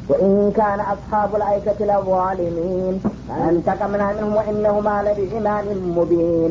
وإن كان أصحاب الأيكة لظالمين فانتقمنا منهم وإنهما لبإمام مبين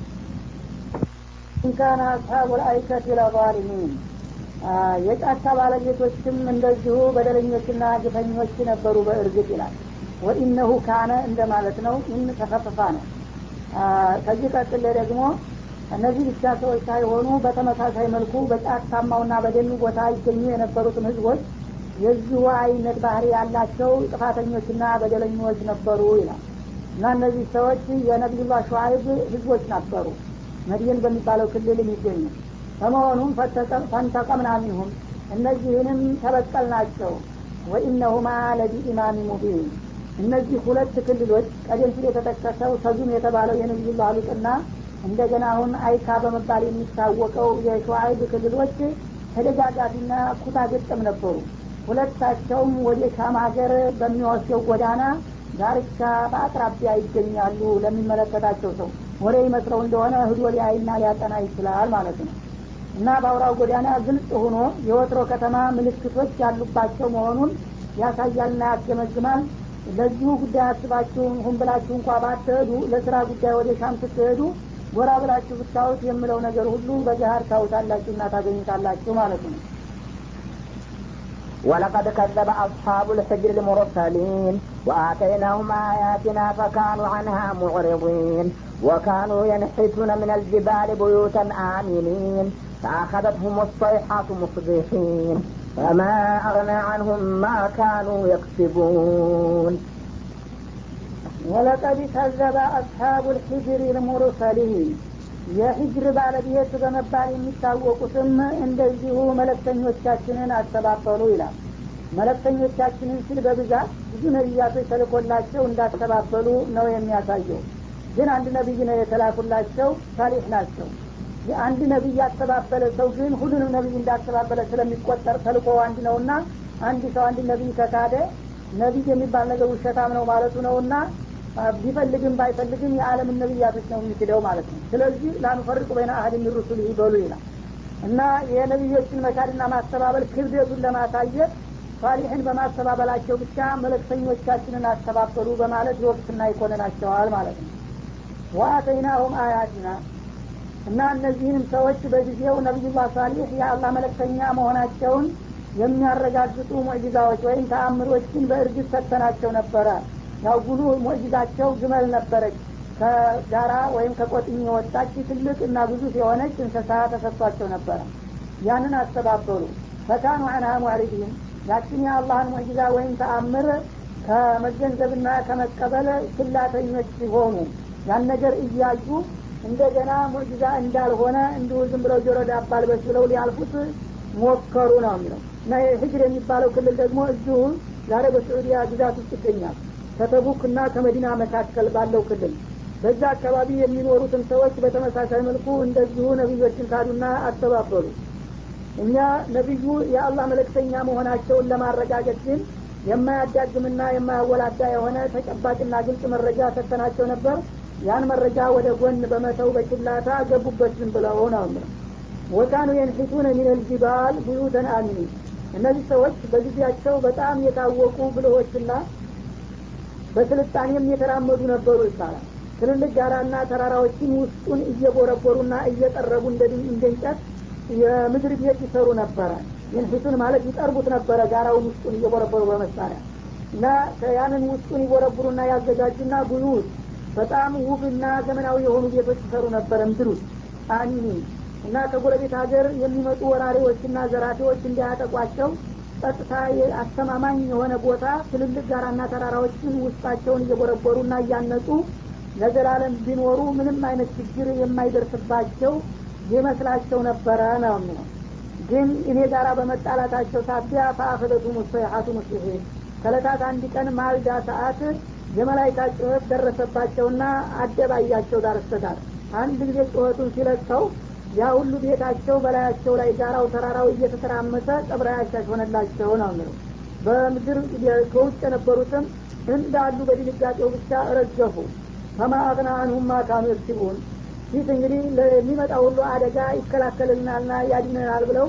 ኢንካነ አስሓቡ ልአይከት ለዛሊሚን የጫካ ባለቤቶችም እንደዚሁ በደለኞችና ግፈኞች ነበሩ በእርግጥ ይላል ወኢነሁ ካነ እንደማለት ነው ኢን ተከፍፋ ነው ከዚህ ቀጥል ደግሞ እነዚህ ብቻ ሰዎች ሳይሆኑ በተመሳሳይ መልኩ በጫካማውና በደኑ ቦታ ይገኙ የነበሩትን ህዝቦች የዚሁ አይነት ባህሪ ያላቸው ጥፋተኞችና በደለኞች ነበሩ ይላል እና እነዚህ ሰዎች የነቢዩላህ ሸዋይብ ህዝቦች ነበሩ መድየን በሚባለው ክልል የሚገኙ በመሆኑም ፈንተቀምና ሚንሁም እነዚህንም ተበቀልናቸው ወኢነሁማ ለቢኢማሚ ሙቢን እነዚህ ሁለት ክልሎች ቀደም ሲል የተጠቀሰው ሰዙም የተባለው የነቢዩላህ ሉጥና እንደገና አሁን አይካ በመባል የሚታወቀው የሸዋይብ ክልሎች ተደጋጋፊና ኩታ ገጠም ነበሩ ሁለታቸውም ወደ ሻም ሀገር በሚወስደው ጎዳና ዳርቻ በአቅራቢያ ይገኛሉ ለሚመለከታቸው ሰው ወደ ይመስለው እንደሆነ ህዶ ሊያይና ሊያጠና ይችላል ማለት ነው እና በአውራው ጎዳና ግልጽ ሆኖ የወትሮ ከተማ ምልክቶች ያሉባቸው መሆኑን ያሳያልና ያስገመግማል ለዚሁ ጉዳይ አስባችሁ ሁን ብላችሁ እንኳ ባትሄዱ ለስራ ጉዳይ ወደ ሻም ስትሄዱ ጎራ ብላችሁ ብታዩት የምለው ነገር ሁሉ በገሀር ታውታላችሁ እና ታገኙታላችሁ ማለት ነው ولقد كذب أصحاب الحجر المرسلين وآتيناهم آياتنا فكانوا عنها معرضين وكانوا ينحتون من الجبال بيوتا آمنين فأخذتهم الصيحة مصبحين فما أغنى عنهم ما كانوا يكسبون ولقد كذب أصحاب الحجر المرسلين የሂጅር ባለቤት በመባል የሚታወቁትም እንደዚሁ መለክተኞቻችንን አስተባበሉ ይላል መለክተኞቻችንን ሲል በብዛት ብዙ ነቢያቶች ተልኮላቸው እንዳስተባበሉ ነው የሚያሳየው ግን አንድ ነቢይ ነው የተላኩላቸው ሳሊሕ ናቸው የአንድ ነቢይ ያስተባበለ ሰው ግን ሁሉንም ነቢይ እንዳስተባበለ ስለሚቆጠር ተልኮ አንድ ነውና አንድ ሰው አንድ ነቢይ ከካደ ነቢይ የሚባል ነገር ውሸታም ነው ማለቱ ነውና ቢፈልግም ባይፈልግም የዓለምን ነቢያቶች ነው የሚክደው ማለት ነው ስለዚህ ላኑፈርቅ በይነ አህድ ሚሩሱል ይበሉ ይላል እና የነቢዮችን መካድና ማስተባበል ክብደቱን ለማሳየት ሳሊሕን በማስተባበላቸው ብቻ መለክተኞቻችንን አስተባበሉ በማለት ይወቅስና ይኮንናቸዋል ማለት ነው ወአተይናሁም አያትና እና እነዚህንም ሰዎች በጊዜው ነቢዩላህ ሳሊሕ የአላህ መለክተኛ መሆናቸውን የሚያረጋግጡ ሙዕጂዛዎች ወይም ተአምሮችን በእርግጥ ሰጥተናቸው ነበረ ያው ጉሉ ሙዕጂዛቸው ግመል ነበረች ከጋራ ወይም ከቆጥኝ የወጣች ትልቅ እና ግዙፍ የሆነች እንስሳ ተሰጥቷቸው ነበረ ያንን አስተባበሉ ፈካኑ አንሃ ሙዕሪዲን ያችን የአላህን ሙዕጂዛ ወይም ተአምር ከመገንዘብና ከመቀበል ስላተኞች ሲሆኑ ያን ነገር እያዩ እንደገና ሙዕጂዛ እንዳልሆነ እንዲሁ ዝም ብለው ጆሮ ዳባ ልበስ ብለው ሊያልፉት ሞከሩ ነው የሚለው እና ህጅር የሚባለው ክልል ደግሞ እዚሁ ዛሬ በስዑዲያ ግዛት ውስጥ ይገኛል ከተቡክ እና ከመዲና መካከል ባለው ክልል በዛ አካባቢ የሚኖሩትን ሰዎች በተመሳሳይ መልኩ እንደዚሁ ነቢዮችን ካዱና አስተባበሉ እኛ ነቢዩ የአላህ መለክተኛ መሆናቸውን ለማረጋገጥ ግን የማያዳግምና የማያወላዳ የሆነ ተጨባጭና ግልጽ መረጃ ሰተናቸው ነበር ያን መረጃ ወደ ጎን በመተው በችላታ ገቡበት ዝም ብለው ነው ወካኑ የንሒቱነ ሚነል ጅባል ቡዩተን አሚኒን እነዚህ ሰዎች በጊዜያቸው በጣም የታወቁ ብልሆችና በስልጣኔም የተራመዱ ነበሩ ይባላል ትልልቅ ጋራና ተራራዎችን ውስጡን እየቦረቦሩና እየጠረቡ እንደ እንጨት የምድር ቤት ይሰሩ ነበረ ይንፊቱን ማለት ይጠርቡት ነበረ ጋራውን ውስጡን እየቦረቦሩ በመሳሪያ እና ያንን ውስጡን ይቦረቡሩና ያዘጋጁና ጉዩት በጣም ውብና ዘመናዊ የሆኑ ቤቶች ይሰሩ ነበረ ምድር ውስጥ አሚኒ እና ከጎረቤት ሀገር የሚመጡ ወራሪዎችና ዘራፊዎች እንዲያጠቋቸው ጸጥታ አስተማማኝ የሆነ ቦታ ትልልቅ ጋራና ተራራዎችን ውስጣቸውን እየቦረቦሩና እያነጹ ለዘላለም ቢኖሩ ምንም አይነት ችግር የማይደርስባቸው ይመስላቸው ነበረ ነው የሚለው ግን እኔ ጋራ በመጣላታቸው ሳቢያ ፈአኸደቱ ሙሰይሐቱ ሙስሊሒን ከለታት አንድ ቀን ማልዳ ሰዓት የመላይካ ጩኸት ደረሰባቸውና አደባያቸው ዳር እስተዳር አንድ ጊዜ ጩኸቱን ሲለቀው ያ ሁሉ ቤታቸው በላያቸው ላይ ጋራው ተራራው እየተተራመሰ ጠብራ ያሻሽ ሆነላቸው ነው የሚለው በምድር ከውጭ የነበሩትም እንዳሉ በድንጋጤው ብቻ ረገፉ ፈማ አቅና አንሁም ማካኑ የክሲቡን ፊት እንግዲህ ለሚመጣ ሁሉ አደጋ ይከላከልልናልና ያድነናል ብለው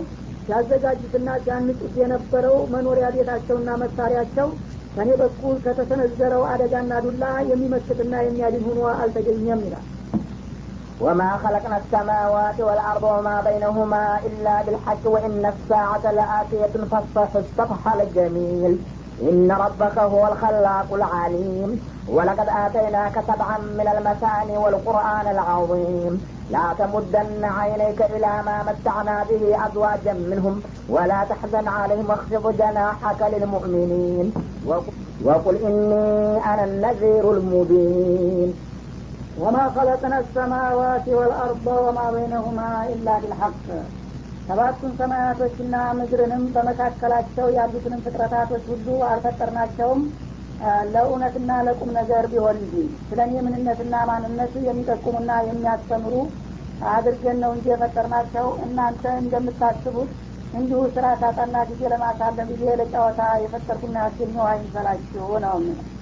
ሲያዘጋጁትና ሲያንጹት የነበረው መኖሪያ ቤታቸውና መሳሪያቸው ከኔ በኩል ከተሰነዘረው አደጋና ዱላ የሚመስልና የሚያድን ሆኖ አልተገኘም ይላል وما خلقنا السماوات والأرض وما بينهما إلا بالحق وإن الساعة لآتية فاصفح الصفح الجميل إن ربك هو الخلاق العليم ولقد آتيناك سبعا من المثاني والقرآن العظيم لا تمدن عينيك إلى ما متعنا به أزواجا منهم ولا تحزن عليهم واخفض جناحك للمؤمنين وقل إني أنا النذير المبين وما خلقنا السماوات والأرض وما بينهما إلا بالحق ሰባቱን ሰማያቶችና ምድርንም በመካከላቸው ያሉትንም ፍጥረታቶች ሁሉ አልፈጠርናቸውም ለእውነትና ለቁም ነገር ቢሆን እንጂ ስለ እኔ ምንነትና ማንነት የሚጠቁሙና የሚያስተምሩ አድርገን ነው እንጂ የፈጠርናቸው እናንተ እንደምታስቡት እንዲሁ ስራ ሳጣና ጊዜ ለማሳለም ጊዜ ለጨዋታ የፈጠርኩና ያስገኘው አይምሰላችሁ ነው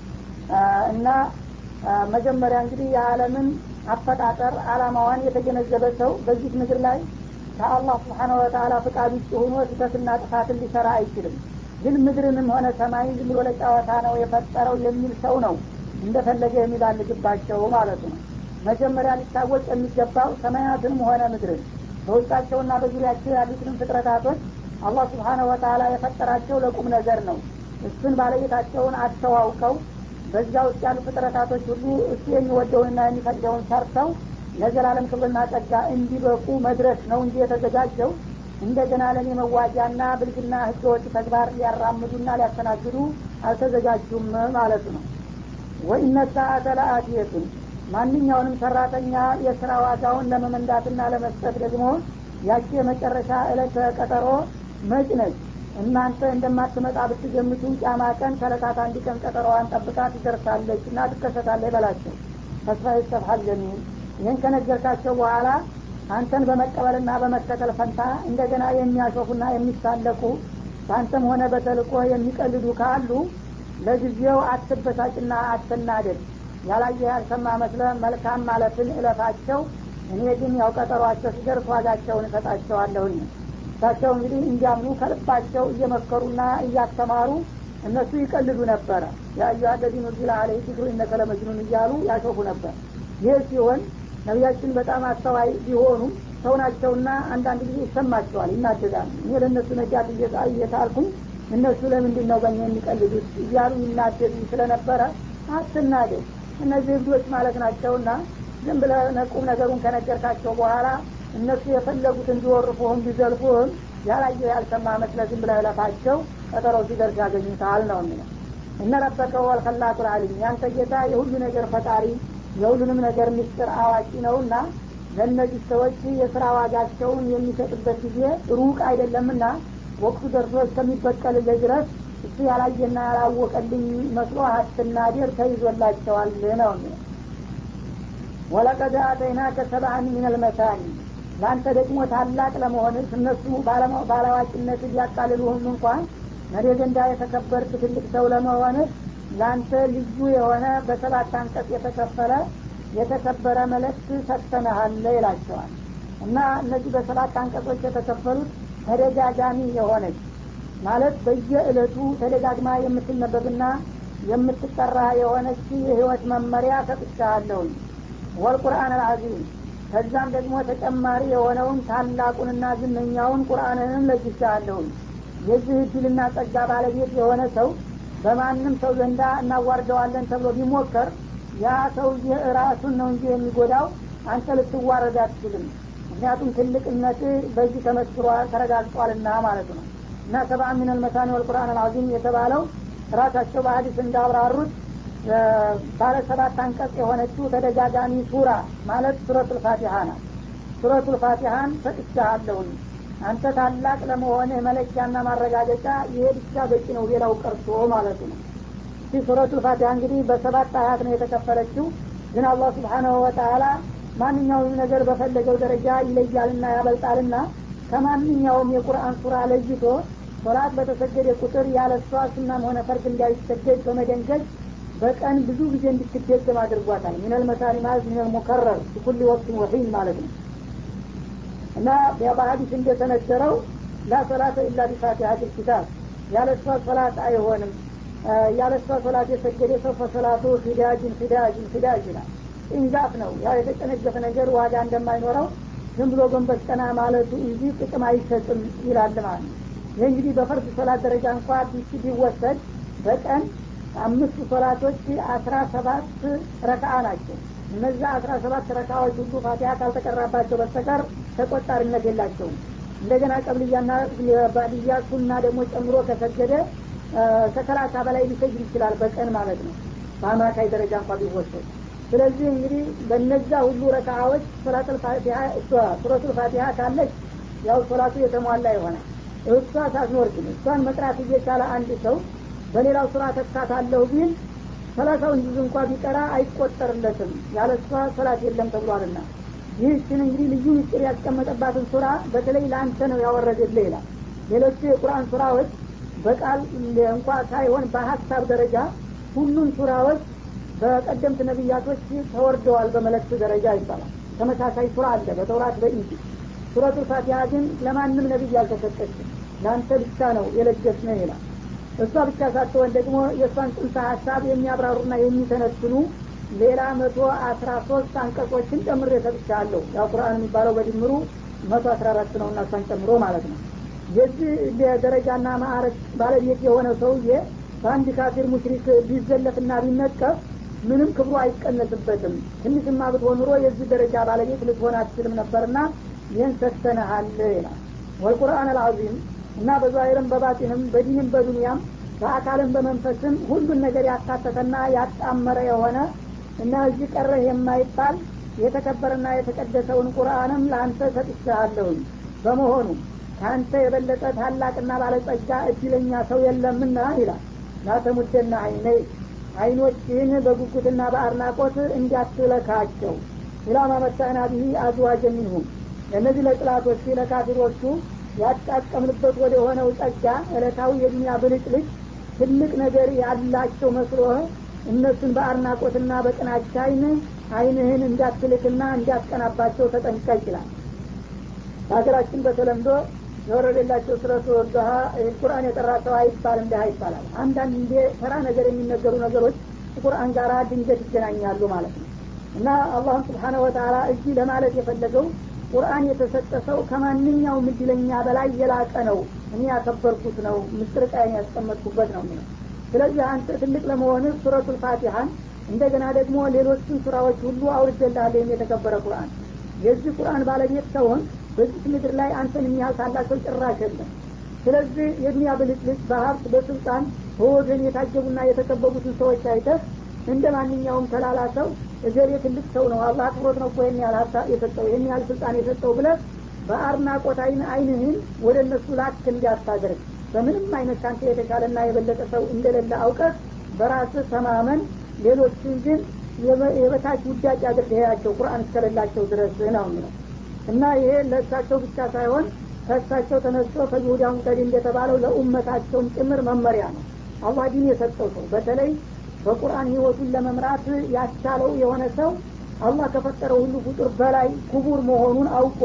እና መጀመሪያ እንግዲህ የዓለምን አፈጣጠር አላማዋን የተገነዘበ ሰው በዚህ ምድር ላይ ከአላህ ስብሓነ ወተላ ፍቃድ ውጭ ሆኖ ስህተትና ጥፋትን ሊሰራ አይችልም ግን ምድርንም ሆነ ሰማይ ዝም ብሎ ለጨዋታ ነው የፈጠረው የሚል ሰው ነው እንደፈለገ የሚባልግባቸው ማለት ነው መጀመሪያ ሊታወቅ የሚገባው ሰማያትንም ሆነ ምድርን በውስጣቸውና በዙሪያቸው ያሉትንም ፍጥረታቶች አላህ ስብሓነ ወተላ የፈጠራቸው ለቁም ነገር ነው እሱን ባለቤታቸውን አስተዋውቀው በዛ ውስጥ ያሉ ፍጥረታቶች ሁሉ እሱ የሚወደውንና የሚፈቅደውን ሰርተው ለዘላለም ክብርና ጸጋ እንዲበቁ መድረስ ነው እንጂ የተዘጋጀው እንደገና ለእኔ መዋጃና ብልግና ህገወጥ ተግባር ሊያራምዱና ሊያስተናግዱ አልተዘጋጁም ማለት ነው ወኢነ ሰአተ ለአትየቱን ማንኛውንም ሰራተኛ የስራ ዋጋውን ለመመንዳትና ለመስጠት ደግሞ ያቺ የመጨረሻ እለት ቀጠሮ መጭ ነች እናንተ እንደማትመጣ ብትገምቱ ጫማ ቀን ከለታት አንድ ቀን ቀጠሮዋን ጠብቃ ትደርሳለች እና ትከሰታለች በላቸው ተስፋ ይሰብሃል ጀሚል ይህን ከነገርካቸው በኋላ አንተን በመቀበልና በመከተል ፈንታ እንደገና የሚያሾፉና የሚሳለቁ በአንተም ሆነ በተልቆ የሚቀልዱ ካሉ ለጊዜው አትበሳጭና አትናደድ ያላየ ያልሰማ መስለ መልካም ማለትን እለፋቸው እኔ ግን ያው ቀጠሯቸው ሲደርስ ዋጋቸውን እሰጣቸዋለሁኝ እሳቸው እንግዲህ እንዲያምኑ ከልባቸው እየመከሩና እያስተማሩ እነሱ ይቀልዱ ነበረ የአዩ አለዚነ ዚላ አለህ ዚክሩ እነከ ለመጅኑን እያሉ ያሾፉ ነበር ይህ ሲሆን ነቢያችን በጣም አስተዋይ ቢሆኑም ሰው ናቸውና አንዳንድ ጊዜ ይሰማቸዋል ይናደዳሉ እኔ ለእነሱ ነጃት እየታልኩኝ እነሱ ለምንድን ነው በእኛ የሚቀልዱት እያሉ ይናደዱ ስለነበረ አትናደድ እነዚህ እብዶች ማለት ናቸውና ዝም ብለ ቁም ነገሩን ከነገርካቸው በኋላ እነሱ የፈለጉትን ቢወርፉህም ቢዘልፉህም ያላየው ያልሰማ መስለ ዝም ብለህ ለፋቸው ቀጠሮ ሲደርስ ያገኙታል ነው የሚለው እነ ረበከ ወልከላቁ ልአሊም ያንተ ጌታ የሁሉ ነገር ፈጣሪ የሁሉንም ነገር ምስጢር አዋቂ ነውና ለእነዚህ ሰዎች የስራ ዋጋቸውን የሚሰጥበት ጊዜ ሩቅ አይደለምና ወቅቱ ደርሶ እስከሚበቀልልህ ድረስ እሱ ያላየና ያላወቀልኝ መስሎ አትናደር ተይዞላቸዋል ነው የሚለው ወለቀድ አተይናከ ሰብአን ምን አልመሳኒ ለአንተ ደግሞ ታላቅ ለመሆንህ እነሱ ባላዋቂነት ሊያቃልሉህም እንኳን መሪ ዘንዳ የተከበርክ ትልቅ ሰው ለመሆንህ ለአንተ ልዩ የሆነ በሰባት አንቀጽ የተከፈለ የተከበረ መልእክት ሰጥተንሃል ይላቸዋል እና እነዚህ በሰባት አንቀጾች የተከፈሉት ተደጋጋሚ የሆነች ማለት በየእለቱ ተደጋግማ የምትነበብና የምትጠራ የሆነች የህይወት መመሪያ ሰጥቻለሁኝ ወልቁርአን አልዓዚም ከዛም ደግሞ ተጨማሪ የሆነውን ታላቁንና ዝነኛውን ቁርአንንም ለጅቻለሁኝ የዚህ እድልና ጸጋ ባለቤት የሆነ ሰው በማንም ሰው ዘንዳ እናዋርደዋለን ተብሎ ቢሞከር ያ ሰውዬ ራሱን ነው እንጂ የሚጎዳው አንተ ልትዋረድ አትችልም ምክንያቱም ትልቅነት በዚህ ተመስክሯል ተረጋግጧልና ማለት ነው እና ሰባ ሚነል መሳኒ ወልቁርአን አልዓዚም የተባለው ራሳቸው በሀዲስ እንዳብራሩት ባለ ሰባት አንቀጽ የሆነችው ተደጋጋሚ ሱራ ማለት ሱረቱል ፋቲሃ ናት ሱረቱል ፋቲሃን ሰጥቻለሁኝ አንተ ታላቅ ለመሆንህ መለኪያና ማረጋገጫ ይሄ ብቻ በቂ ነው ሌላው ቀርቶ ማለቱ ነው ይህ ሱረቱል ፋቲሃ እንግዲህ በሰባት አያት ነው የተከፈለችው ግን አላህ ስብሓናሁ ወተላ ማንኛውም ነገር በፈለገው ደረጃ ይለያልና ያበልጣልና ከማንኛውም የቁርአን ሱራ ለይቶ ሶላት በተሰገደ ቁጥር ያለ እሷ ሱናም ሆነ ፈርድ እንዳይሰገድ በመደንገግ በቀን ብዙ ጊዜ እንድትደገም አድርጓታል ሚነል መሳኒ ማለት ሚነል ሙከረር ኩል ወቅት ወሒን ማለት ነው እና በሀዲስ እንደተነገረው ላ ሶላተ ኢላ ቢፋቲሀት ልኪታብ ያለ እሷ ሶላት አይሆንም ያለ እሷ ሶላት የሰገደ ሰው ፈሶላቱ ሂዳጅን ሂዳጅን ሂዳጅ ይላል ኢንዛፍ ነው ያ የተጨነገፈ ነገር ዋጋ እንደማይኖረው ዝም ብሎ ጎንበስ ቀና ማለቱ እንጂ ጥቅም አይሰጥም ይላል ማለት ነው ይህ እንግዲህ በፈርድ ሶላት ደረጃ እንኳ ቢስ ቢወሰድ በቀን አምስቱ ሶላቶች አስራ ሰባት ረካአ ናቸው እነዛ አስራ ሰባት ረካዎች ሁሉ ፋቲሀ ካልተቀራባቸው በስተቀር ተቆጣሪነት የላቸውም እንደገና ቀብልያና ባልያ ሱና ደግሞ ጨምሮ ከሰገደ ከሰላሳ በላይ ሊሰግድ ይችላል በቀን ማለት ነው በአማካይ ደረጃ እንኳ ቢወሰድ ስለዚህ እንግዲህ በነዛ ሁሉ ረካዎች ሱረቱል ፋቲሀ ካለች ያው ሶላቱ የተሟላ ይሆናል እሷ ሳትኖር ግን እሷን መቅራት እየቻለ አንድ ሰው በሌላው ስራ ተካታለሁ ቢል ሰላሳውን ጁዝ እንኳ ቢቀራ አይቆጠርለትም ያለ እሷ ሰላት የለም ተብሏልና ይህችን እንግዲህ ልዩ ምስጢር ያስቀመጠባትን ሱራ በተለይ ለአንተ ነው ያወረደልህ ይላል ሌሎቹ የቁርአን ሱራዎች በቃል እንኳ ሳይሆን በሀሳብ ደረጃ ሁሉም ሱራዎች በቀደምት ነቢያቶች ተወርደዋል በመለክት ደረጃ ይባላል ተመሳሳይ ሱራ አለ በተውራት በኢንጂ ሱረቱል ፋቲሃ ግን ለማንም ነቢይ አልተሰጠችም ለአንተ ብቻ ነው የለገስነ ይላል እሷ ብቻ ሳትሆን ደግሞ የእሷን ጽንሰ ሀሳብ የሚያብራሩና የሚተነትኑ ሌላ መቶ አስራ ሶስት አንቀጾችን ጨምሬ ሰጥቻለሁ ያው ቁርአን የሚባለው በድምሩ መቶ አስራ አራት ነው እና እሷን ጨምሮ ማለት ነው የዚህ ደረጃና ማዕረግ ባለቤት የሆነ ሰውዬ በአንድ ካፊር ሙሽሪክ ቢዘለፍና ቢነቀፍ ምንም ክብሩ አይቀነስበትም ትንሽማ ብትሆን ኑሮ የዚህ ደረጃ ባለቤት ልትሆን አትችልም ነበርና ይህን ሰጥተንሃል ይላል ወልቁርአን አልዓዚም እና በዛሂርም በባጢንም በዲንም በዱንያም በአካልም በመንፈስም ሁሉን ነገር ያካተተና ያጣመረ የሆነ እና እዚህ ቀረህ የማይባል የተከበረና የተቀደሰውን ቁርአንም ለአንተ ሰጥቻለሁኝ በመሆኑ ከአንተ የበለጠ ታላቅና ባለጸጋ እድለኛ ሰው የለምና ይላል ላተሙደና አይነይ አይኖችህን በጉጉትና በአድናቆት እንዲያትለካቸው ኢላማ መታና ብሂ አዝዋጀ ሚንሁም እነዚህ ለጥላቶች ለካፊሮቹ ያጣቀምንበት ወደ ሆነው ጸጋ እለታዊ የዱኒያ ብልጭልጭ ትልቅ ነገር ያላቸው መስሎህ እነሱን በአድናቆትና በቅናቻ አይን አይንህን እንዳትልክና እንዲያስቀናባቸው ተጠንቀቅ ይላል በሀገራችን በተለምዶ የወረደላቸው ስለቱ ወርዶሃ ቁርአን የጠራ ሰው አይባል እንዲህ ይባላል አንዳንድ እንደ ተራ ነገር የሚነገሩ ነገሮች ቁርአን ጋር ድንገት ይገናኛሉ ማለት ነው እና አላህም ስብሓነ ወተላ እዚህ ለማለት የፈለገው ቁርአን የተሰጠ ሰው ከማንኛውም እድለኛ በላይ የላቀ ነው እኔ ያከበርኩት ነው ምስጥር ቃይን ያስቀመጥኩበት ነው የሚለው ስለዚህ አንተ ትልቅ ለመሆን ሱረቱል ፋቲሀን እንደገና ደግሞ ሌሎችን ሱራዎች ሁሉ አውርጀልሃለሁ የተከበረ ቁርአን የዚህ ቁርአን ባለቤት ሰውን በዚህ ምድር ላይ አንተን የሚያህል ታላቅ ሰው ጭራሽ የለም ስለዚህ የዱኒያ ብልጭልጭ በሀብት በስልጣን በወገን የታጀቡና የተከበቡትን ሰዎች አይተህ እንደ ማንኛውም ተላላ ሰው እገሌ ትልቅ ሰው ነው አላህ አክብሮት ነው እኮ ይህን ያህል ሀሳብ የሰጠው ይህን ያህል ስልጣን የሰጠው ብለህ በአድናቆት አይን አይንህን ወደ እነሱ ላክ እንዲያታደርግ በምንም አይነት ካንተ የተሻለና የበለጠ ሰው እንደሌለ አውቀህ በራስህ ተማመን ሌሎችን ግን የበታች ውዳጭ አድርገያቸው ቁርአን እስከሌላቸው ድረስ ነው የሚለው እና ይሄ ለእሳቸው ብቻ ሳይሆን ከእሳቸው ተነስቶ ከይሁዳ ሙቀዲ እንደተባለው ለኡመታቸውም ጭምር መመሪያ ነው አላህ ዲን የሰጠው ሰው በተለይ በቁርአን ህይወቱን ለመምራት ያቻለው የሆነ ሰው አላህ ከፈጠረው ሁሉ ፍጡር በላይ ክቡር መሆኑን አውቆ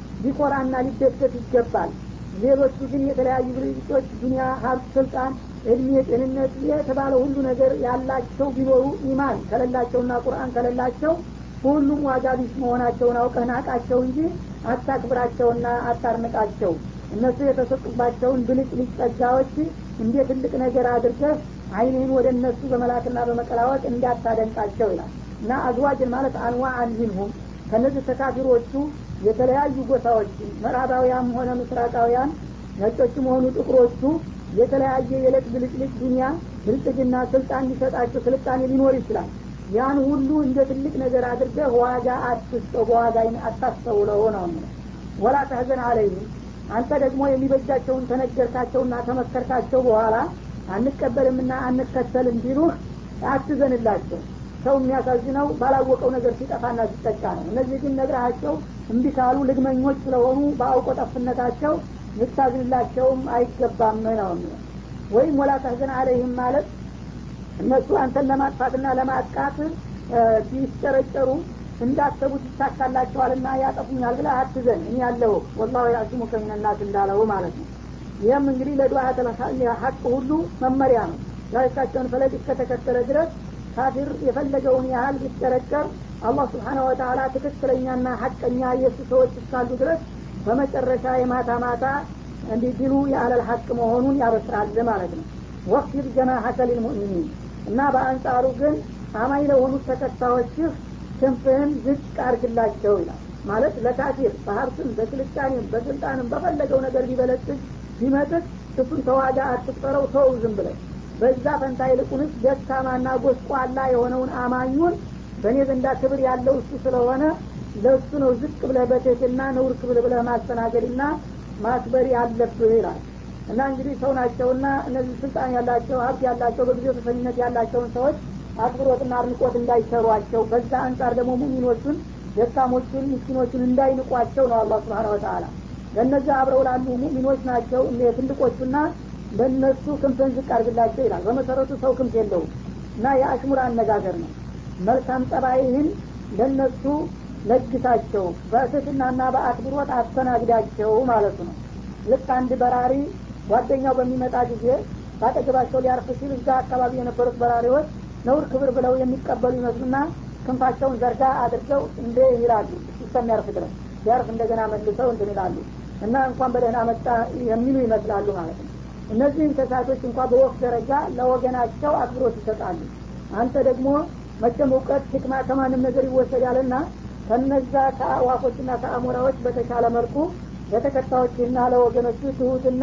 ሊኮራና ሊደሰት ይገባል ሌሎቹ ግን የተለያዩ ድርጅቶች ዱኒያ ሀብት ስልጣን እድሜ ጤንነት የተባለ ሁሉ ነገር ያላቸው ቢኖሩ ኢማን ከሌላቸውና ቁርአን ከሌላቸው ሁሉም ዋጋ ቢስ መሆናቸውን አውቀህ ናቃቸው እንጂ አታክብራቸውና አታርንቃቸው እነሱ የተሰጡባቸውን ብልጭ ልጭ ጸጋዎች እንደ ትልቅ ነገር አድርገህ አይንህን ወደ እነሱ በመላክና በመቀላወጥ እንዳታደንቃቸው ይላል እና አዝዋጅን ማለት አንዋ አንሚንሁም ከነዚህ ተካፊሮቹ የተለያዩ ጎሳዎች ምዕራባውያን ሆነ ምስራቃውያን ነጮችም ሆኑ ጥቁሮቹ የተለያየ የዕለት ብልጭልጭ ዱኒያ ብልጽግና ስልጣን ሊሰጣቸው ስልጣኔ ሊኖር ይችላል ያን ሁሉ እንደ ትልቅ ነገር አድርገህ ዋጋ አትስጠው በዋጋ አታስተውለው ነው ወላ ተህዘን አለይህም አንተ ደግሞ የሚበጃቸውን ተነገርካቸውና ተመከርካቸው በኋላ አንቀበልምና አንከተልም ቢሉህ አትዘንላቸው ሰው የሚያሳዝነው ባላወቀው ነገር ሲጠፋና ሲጠቃ ነው እነዚህ ግን ነግረሃቸው እምቢ ካሉ ልግመኞች ስለሆኑ በአውቆ ጠፍነታቸው ልታዝንላቸውም አይገባም ነው ወይም ወላ ተህዘን አለይህም ማለት እነሱ አንተን ለማጥፋትና ለማጥቃት ቢስጨረጨሩ እንዳሰቡት ይሳካላቸዋልና ያጠፉኛል ብለህ አትዘን እኔ ያለሁ ወላሁ ያዕሲሙ ከሚነናት እንዳለው ማለት ነው ይህም እንግዲህ ለዱዓት ሀቅ ሁሉ መመሪያ ነው ዳይካቸውን ፈለግ እስከተከተለ ድረስ ካፊር የፈለገውን ያህል ቢጨረጨር አላህ ስብሓነ ወተላ ትክክለኛና ሀቀኛ የእሱ ሰዎች እስካሉ ድረስ በመጨረሻ የማታ ማታ እንዲህ ድሉ የአለል ሀቅ መሆኑን ያበስራል ማለት ነው ወክፊር ጀናሐከ ሊልሙእሚኒን እና በአንጻሩ ግን አማኝ ለሆኑት ተከታዮችህ ክንፍህን ዝቅ አርግላቸው ይላል ማለት ለካፊር በሀብትም በስልጣኔም በስልጣንም በፈለገው ነገር ቢበለጽግ ቢመጥቅ እሱን ተዋጋ አትቁጠረው ተው ዝም ብለው በዛ ፈንታ ይልቁንስ ደካማና ጎስቋላ የሆነውን አማኙን በእኔ ዘንዳ ክብር ያለው እሱ ስለሆነ ለእሱ ነው ዝቅ ብለህ በትህትና ነውር ክብር ብለህ ማስተናገድና ማክበር ያለብህ ይላል እና እንግዲህ ሰው ናቸውና እነዚህ ስልጣን ያላቸው ሀብት ያላቸው በጊዜው ተሰሚነት ያላቸውን ሰዎች አክብሮትና አድንቆት እንዳይሰሯቸው በዛ አንጻር ደግሞ ሙሚኖቹን ደካሞቹን ምስኪኖቹን እንዳይንቋቸው ነው አላህ ስብሓን ወተላ ለእነዚህ አብረው ላሉ ሙሚኖች ናቸው ትልቆቹና ለእነሱ ክንፍን ዝቅ አርግላቸው ይላል በመሰረቱ ሰው ክንፍ የለውም እና የአሽሙር አነጋገር ነው መልካም ጠባይህን ለእነሱ ለግሳቸው በትህትናና በአክብሮት አስተናግዳቸው ማለቱ ነው ልክ አንድ በራሪ ጓደኛው በሚመጣ ጊዜ ባጠገባቸው ሊያርፍ ሲል እዛ አካባቢ የነበሩት በራሪዎች ነውር ክብር ብለው የሚቀበሉ ይመስሉና ክንፋቸውን ዘርጋ አድርገው እንደ ይላሉ እስከሚያርፍ ድረስ ሲያርፍ እንደገና መልሰው እንትን ይላሉ እና እንኳን በደህና መጣ የሚሉ ይመስላሉ ማለት ነው እነዚህ እንስሳቶች እንኳ በወፍ ደረጃ ለወገናቸው አክብሮት ይሰጣሉ አንተ ደግሞ መቼም እውቀት ህክማ ከማንም ነገር ይወሰዳልና ከነዛ ከአዋፎችና ከአሞራዎች በተሻለ መልኩ ለተከታዮችና ለወገኖቹ ትሁትና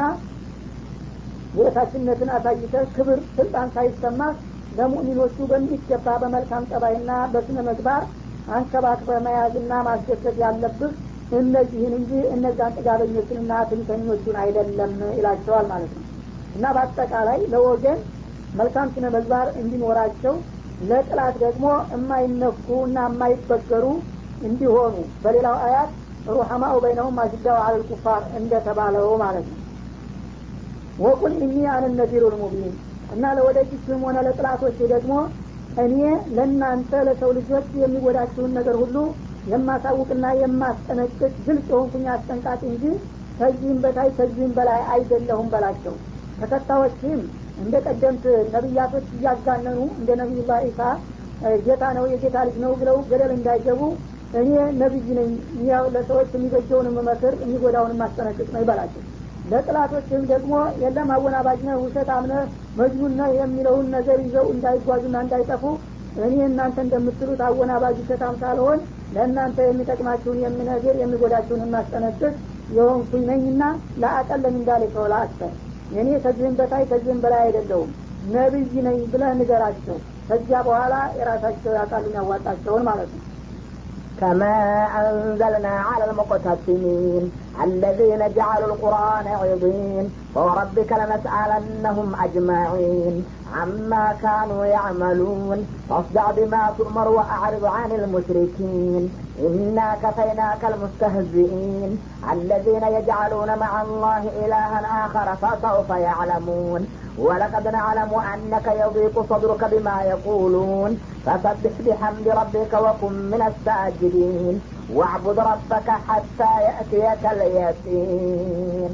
የታችነትን አሳይተ ክብር ስልጣን ሳይሰማ ለሙእሚኖቹ በሚገባ በመልካም ጠባይና በስነ ምግባር አንከባክበ መያዝና ማስደሰት ያለብህ እነዚህን እንጂ እነዛን ጥጋበኞችንና ትንተኞቹን አይደለም ይላቸዋል ማለት ነው እና በአጠቃላይ ለወገን መልካም ስነ ምግባር እንዲኖራቸው ለጥላት ደግሞ የማይነኩ እና የማይበገሩ እንዲሆኑ በሌላው አያት ሩሐማኡ በይነሁም አሽዳው አለል ኩፋር እንደተባለው ማለት ነው ወቁል እኒ አነ ነዚሩ ልሙቢን እና ለወደፊትም ሆነ ለጥላቶች ደግሞ እኔ ለእናንተ ለሰው ልጆች የሚጎዳችሁን ነገር ሁሉ የማሳውቅና የማስጠነቅቅ ግልጽ የሆንኩኝ አስጠንቃቂ እንጂ ከዚህም በታይ ከዚህም በላይ አይደለሁም በላቸው ተከታዮችም እንደ ቀደምት ነቢያቶች እያጋነኑ እንደ ነቢዩላህ ኢሳ ጌታ ነው የጌታ ልጅ ነው ብለው ገደል እንዳይገቡ እኔ ነቢይ ነኝ ያው ለሰዎች የሚበጀውን መመክር የሚጎዳውን ማስጠነቅቅ ነው ይበላቸው ለጥላቶችም ደግሞ የለም አወናባጅ ነህ ውሸት አምነህ መጅኑን ነህ የሚለውን ነገር ይዘው እንዳይጓዙና እንዳይጠፉ እኔ እናንተ እንደምትሉት አወናባጅ ውሸታም ሳልሆን ለእናንተ የሚጠቅማችሁን የምነግር የሚጎዳችሁን የማስጠነቅቅ የሆንኩኝ ነኝና ለአቀለም እንዳለ ሰው ለአክተር እኔ ከዚህም በታይ ከዚህም በላይ አይደለሁም ነቢይ ነኝ ብለህ ንገራቸው ከዚያ በኋላ የራሳቸው ያቃሉን ያዋጣቸውን ማለት ነው كما أنزلنا على المقتسمين الذين جعلوا القرآن عظيم فوربك لنسألنهم أجمعين عما كانوا يعملون فاصدع بما تؤمر وأعرض عن المشركين إنا كفيناك المستهزئين الذين يجعلون مع الله إلها آخر فسوف يعلمون ولقد نعلم أنك يضيق صدرك بما يقولون فسبح بحمد ربك وكن من الساجدين واعبد ربك حتى يأتيك اليقين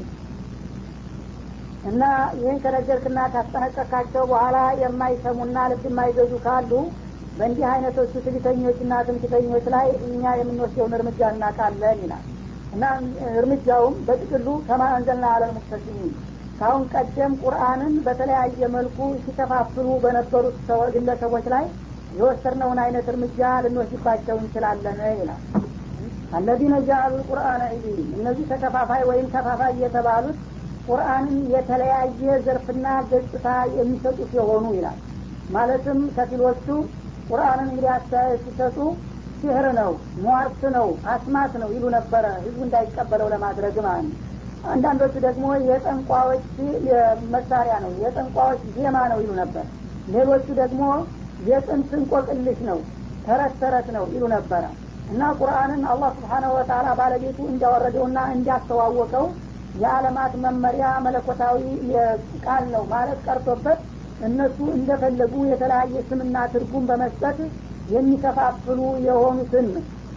እና ይህን ከነገርክና ካስጠነቀቃቸው በኋላ የማይሰሙና ልብ የማይገዙ ካሉ በእንዲህ አይነቶቹ ትዕቢተኞችና ትምክተኞች ላይ እኛ የምንወስደውን እርምጃ እናውቃለን ይላል እና እርምጃውም በጥቅሉ ከማ አንዘልና አለል ሙክተሲሚን ካሁን ቀደም ቁርአንን በተለያየ መልኩ ሲከፋፍሉ በነበሩት ግለሰቦች ላይ የወሰድነውን አይነት እርምጃ ልንወስድባቸው እንችላለን ይላል አለዚነ ጃአሉ ቁርአን ዒዲን እነዚህ ተከፋፋይ ወይም ከፋፋይ የተባሉት ቁርአንን የተለያየ ዘርፍና ገጽታ የሚሰጡት የሆኑ ይላል ማለትም ከፊሎቹ ቁርአንን እንግዲህ አስተያየት ሲሰጡ ሲህር ነው ሟርት ነው አስማት ነው ይሉ ነበረ ህዝቡ እንዳይቀበለው ለማድረግ ማለት ነው አንዳንዶቹ ደግሞ የጠንቋዎች መሳሪያ ነው የጠንቋዎች ዜማ ነው ይሉ ነበር ሌሎቹ ደግሞ የጥንት እንቆቅልሽ ነው ተረት ተረት ነው ይሉ ነበረ እና ቁርአንን አላህ ስብሓናሁ ወተላ ባለቤቱ እንዲያወረደውና እንዲያስተዋወቀው የዓለማት መመሪያ መለኮታዊ ቃል ነው ማለት ቀርቶበት እነሱ እንደፈለጉ የተለያየ ስምና ትርጉም በመስጠት የሚከፋፍሉ የሆኑትን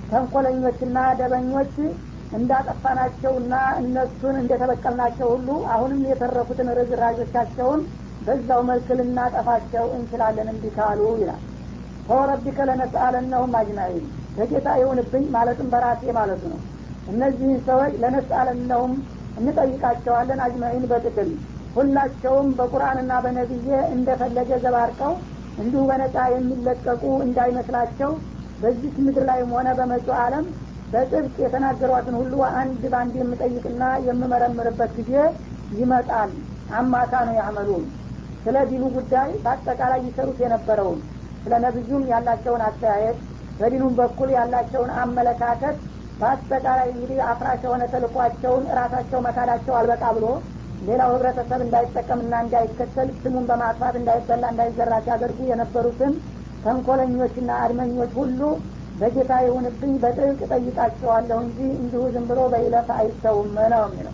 ተንኮለኞችና ደበኞች እንዳጠፋናቸውና እነሱን እንደተበቀልናቸው ሁሉ አሁንም የተረፉትን ርዝራዦቻቸውን በዛው መልክ ልናጠፋቸው እንችላለን እንዲህ ካሉ ይላል ፈወረቢከ ለነስአለነሁም አጅማዒን በጌታ ይሁንብኝ ማለትም በራሴ ማለቱ ነው እነዚህን ሰዎች ለነስአለነሁም እንጠይቃቸዋለን አጅማዒን በጥቅል ሁላቸውም በቁርአንና በነቢዬ እንደፈለገ ዘባርቀው እንዲሁ በነጻ የሚለቀቁ እንዳይመስላቸው በዚህ ምድር ላይም ሆነ በመጪው ዓለም በጥብቅ የተናገሯትን ሁሉ አንድ በአንድ የምጠይቅና የምመረምርበት ጊዜ ይመጣል አማካ ነው ያመሉን ስለ ዲኑ ጉዳይ በአጠቃላይ ይሰሩት የነበረውን ስለ ነብዩም ያላቸውን አስተያየት በዲኑም በኩል ያላቸውን አመለካከት በአጠቃላይ እንግዲህ አፍራሽ የሆነ ተልኳቸውን እራሳቸው መካዳቸው አልበቃ ብሎ ሌላው ህብረተሰብ እንዳይጠቀምና እንዳይከተል ስሙን በማጥፋት እንዳይበላ እንዳይዘራ ሲያደርጉ የነበሩትን ተንኮለኞችና አድመኞች ሁሉ በጌታ የሆንብኝ በጥብቅ ጠይቃቸዋለሁ እንጂ እንዲሁ ዝም ብሎ በይለፍ አይተውም ነው የሚለው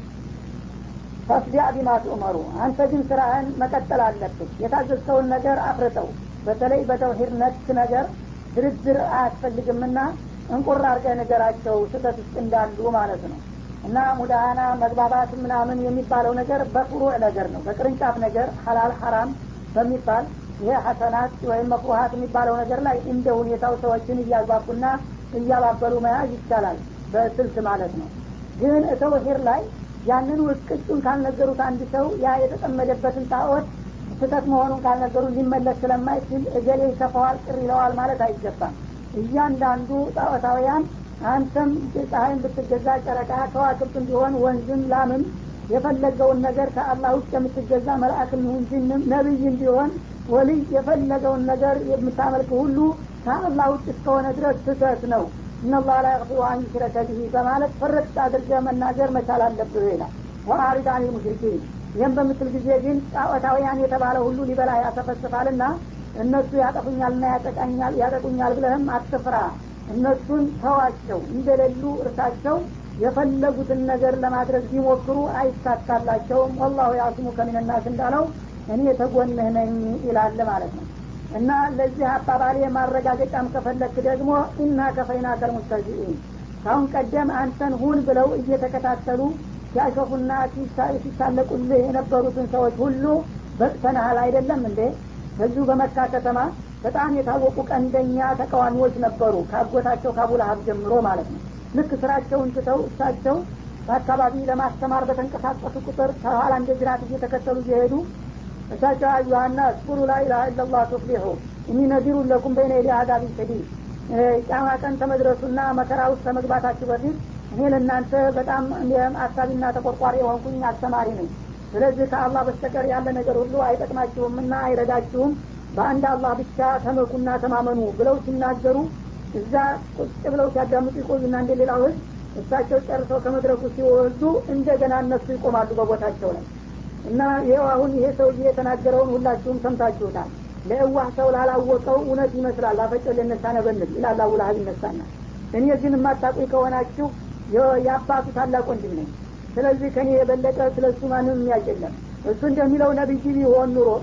ፈስዲያ ቢማ ትኡመሩ አንተ ግን ስራህን መቀጠል አለብህ የታዘዝከውን ነገር አፍርጠው በተለይ በተውሂድ ነክ ነገር ድርድር አያስፈልግምና እንቁር አርገህ ነገራቸው ስህተት ውስጥ እንዳሉ ማለት ነው እና ሙዳሃና መግባባት ምናምን የሚባለው ነገር በፍሩዕ ነገር ነው በቅርንጫፍ ነገር ሀላል ሀራም በሚባል ይሄ ሀሰናት ወይም መክሩሀት የሚባለው ነገር ላይ እንደ ሁኔታው ሰዎችን እያግባቡና እያባበሉ መያዝ ይቻላል በስልት ማለት ነው ግን ተውሂድ ላይ ያንን ውቅጩን ካልነገሩት አንድ ሰው ያ የተጠመደበትን ጣዖት ስህተት መሆኑን ካልነገሩ ሊመለስ ስለማይችል እገሌ ይከፋዋል ቅር ይለዋል ማለት አይገባም እያንዳንዱ ጣዖታውያን አንተም ፀሐይን ብትገዛ ጨረቃ ከዋክብት ቢሆን ወንዝም ላምም የፈለገውን ነገር ከአላህ ውጭ የምትገዛ መልአክም ይሁን ጅንም ነቢይም ቢሆን ወልይ የፈለገውን ነገር የምታመልክ ሁሉ ከአላህ ውጭ እስከሆነ ድረስ ስህተት ነው እነላህ ላ የቅፊሩ አን ዩሽረከ ብሂ በማለት ፍርጥ አድርገ መናገር መቻል አለብህ ይላል ወአሪድ አን ሙሽሪኪን ይህም በምትል ጊዜ ግን ጣዖታውያን የተባለ ሁሉ ሊበላ ያሰፈስፋልና እነሱ ያጠፉኛልና ያጠቃኛል ያጠቁኛል ብለህም አትፍራ እነሱን ተዋቸው እንደሌሉ እርሳቸው የፈለጉትን ነገር ለማድረግ ቢሞክሩ አይሳካላቸውም ወላሁ ያስሙ ከሚንናስ እንዳለው እኔ ተጎንህ ነኝ ይላል ማለት ነው እና ለዚህ አባባሌ ማረጋገጫም ከፈለክ ደግሞ ኢና ከፈይና ከልሙስተዚኢን ካሁን ቀደም አንተን ሁን ብለው እየተከታተሉ ሲያሾፉና ሲሳለቁልህ የነበሩትን ሰዎች ሁሉ በቅተናሃል አይደለም እንዴ በዚሁ በመካ ከተማ በጣም የታወቁ ቀንደኛ ተቃዋሚዎች ነበሩ ካጎታቸው ካቡላሀብ ጀምሮ ማለት ነው ልክ ስራቸውን ትተው እሳቸው በአካባቢ ለማስተማር በተንቀሳቀሱ ቁጥር ከኋላ እንደ ጅራት እየተከተሉ እየሄዱ እሳቸው አዩሀና እስኩሩ ላኢላሀ ኢላላህ ቱፍሊሑ እኒ ነዚሩ ለኩም በይነ የዲ አዛቢን ሸዲድ ጫማ ቀን ተመድረሱና መከራ ውስጥ ከመግባታችሁ በፊት እኔ ለእናንተ በጣም አሳቢና ተቆርቋሪ የሆንኩኝ አስተማሪ ነኝ ስለዚህ ከአላህ በስተቀር ያለ ነገር ሁሉ አይጠቅማችሁምና አይረዳችሁም በአንድ አላህ ብቻ ተመኩና ተማመኑ ብለው ሲናገሩ እዛ ቁጭ ብለው ሲያዳምጡ ይቆዩና እንደ ሌላው ህዝብ እሳቸው ጨርሰው ከመድረኩ ሲወርዱ እንደገና እነሱ ይቆማሉ በቦታቸው ላይ እና ይኸው አሁን ይሄ ሰውዬ የተናገረውን ሁላችሁም ሰምታችሁታል ለእዋህ ሰው ላላወቀው እውነት ይመስላል አፈጮ ልነሳ ነበንል ይላል አቡላሀብ ይነሳና እኔ ግን የማታቁኝ ከሆናችሁ የአባቱ ታላቅ ወንድም ነኝ ስለዚህ ከኔ የበለጠ ስለ እሱ ማንም የሚያውቅ የለም እሱ እንደሚለው ነቢይ ቢሆን ኑሮ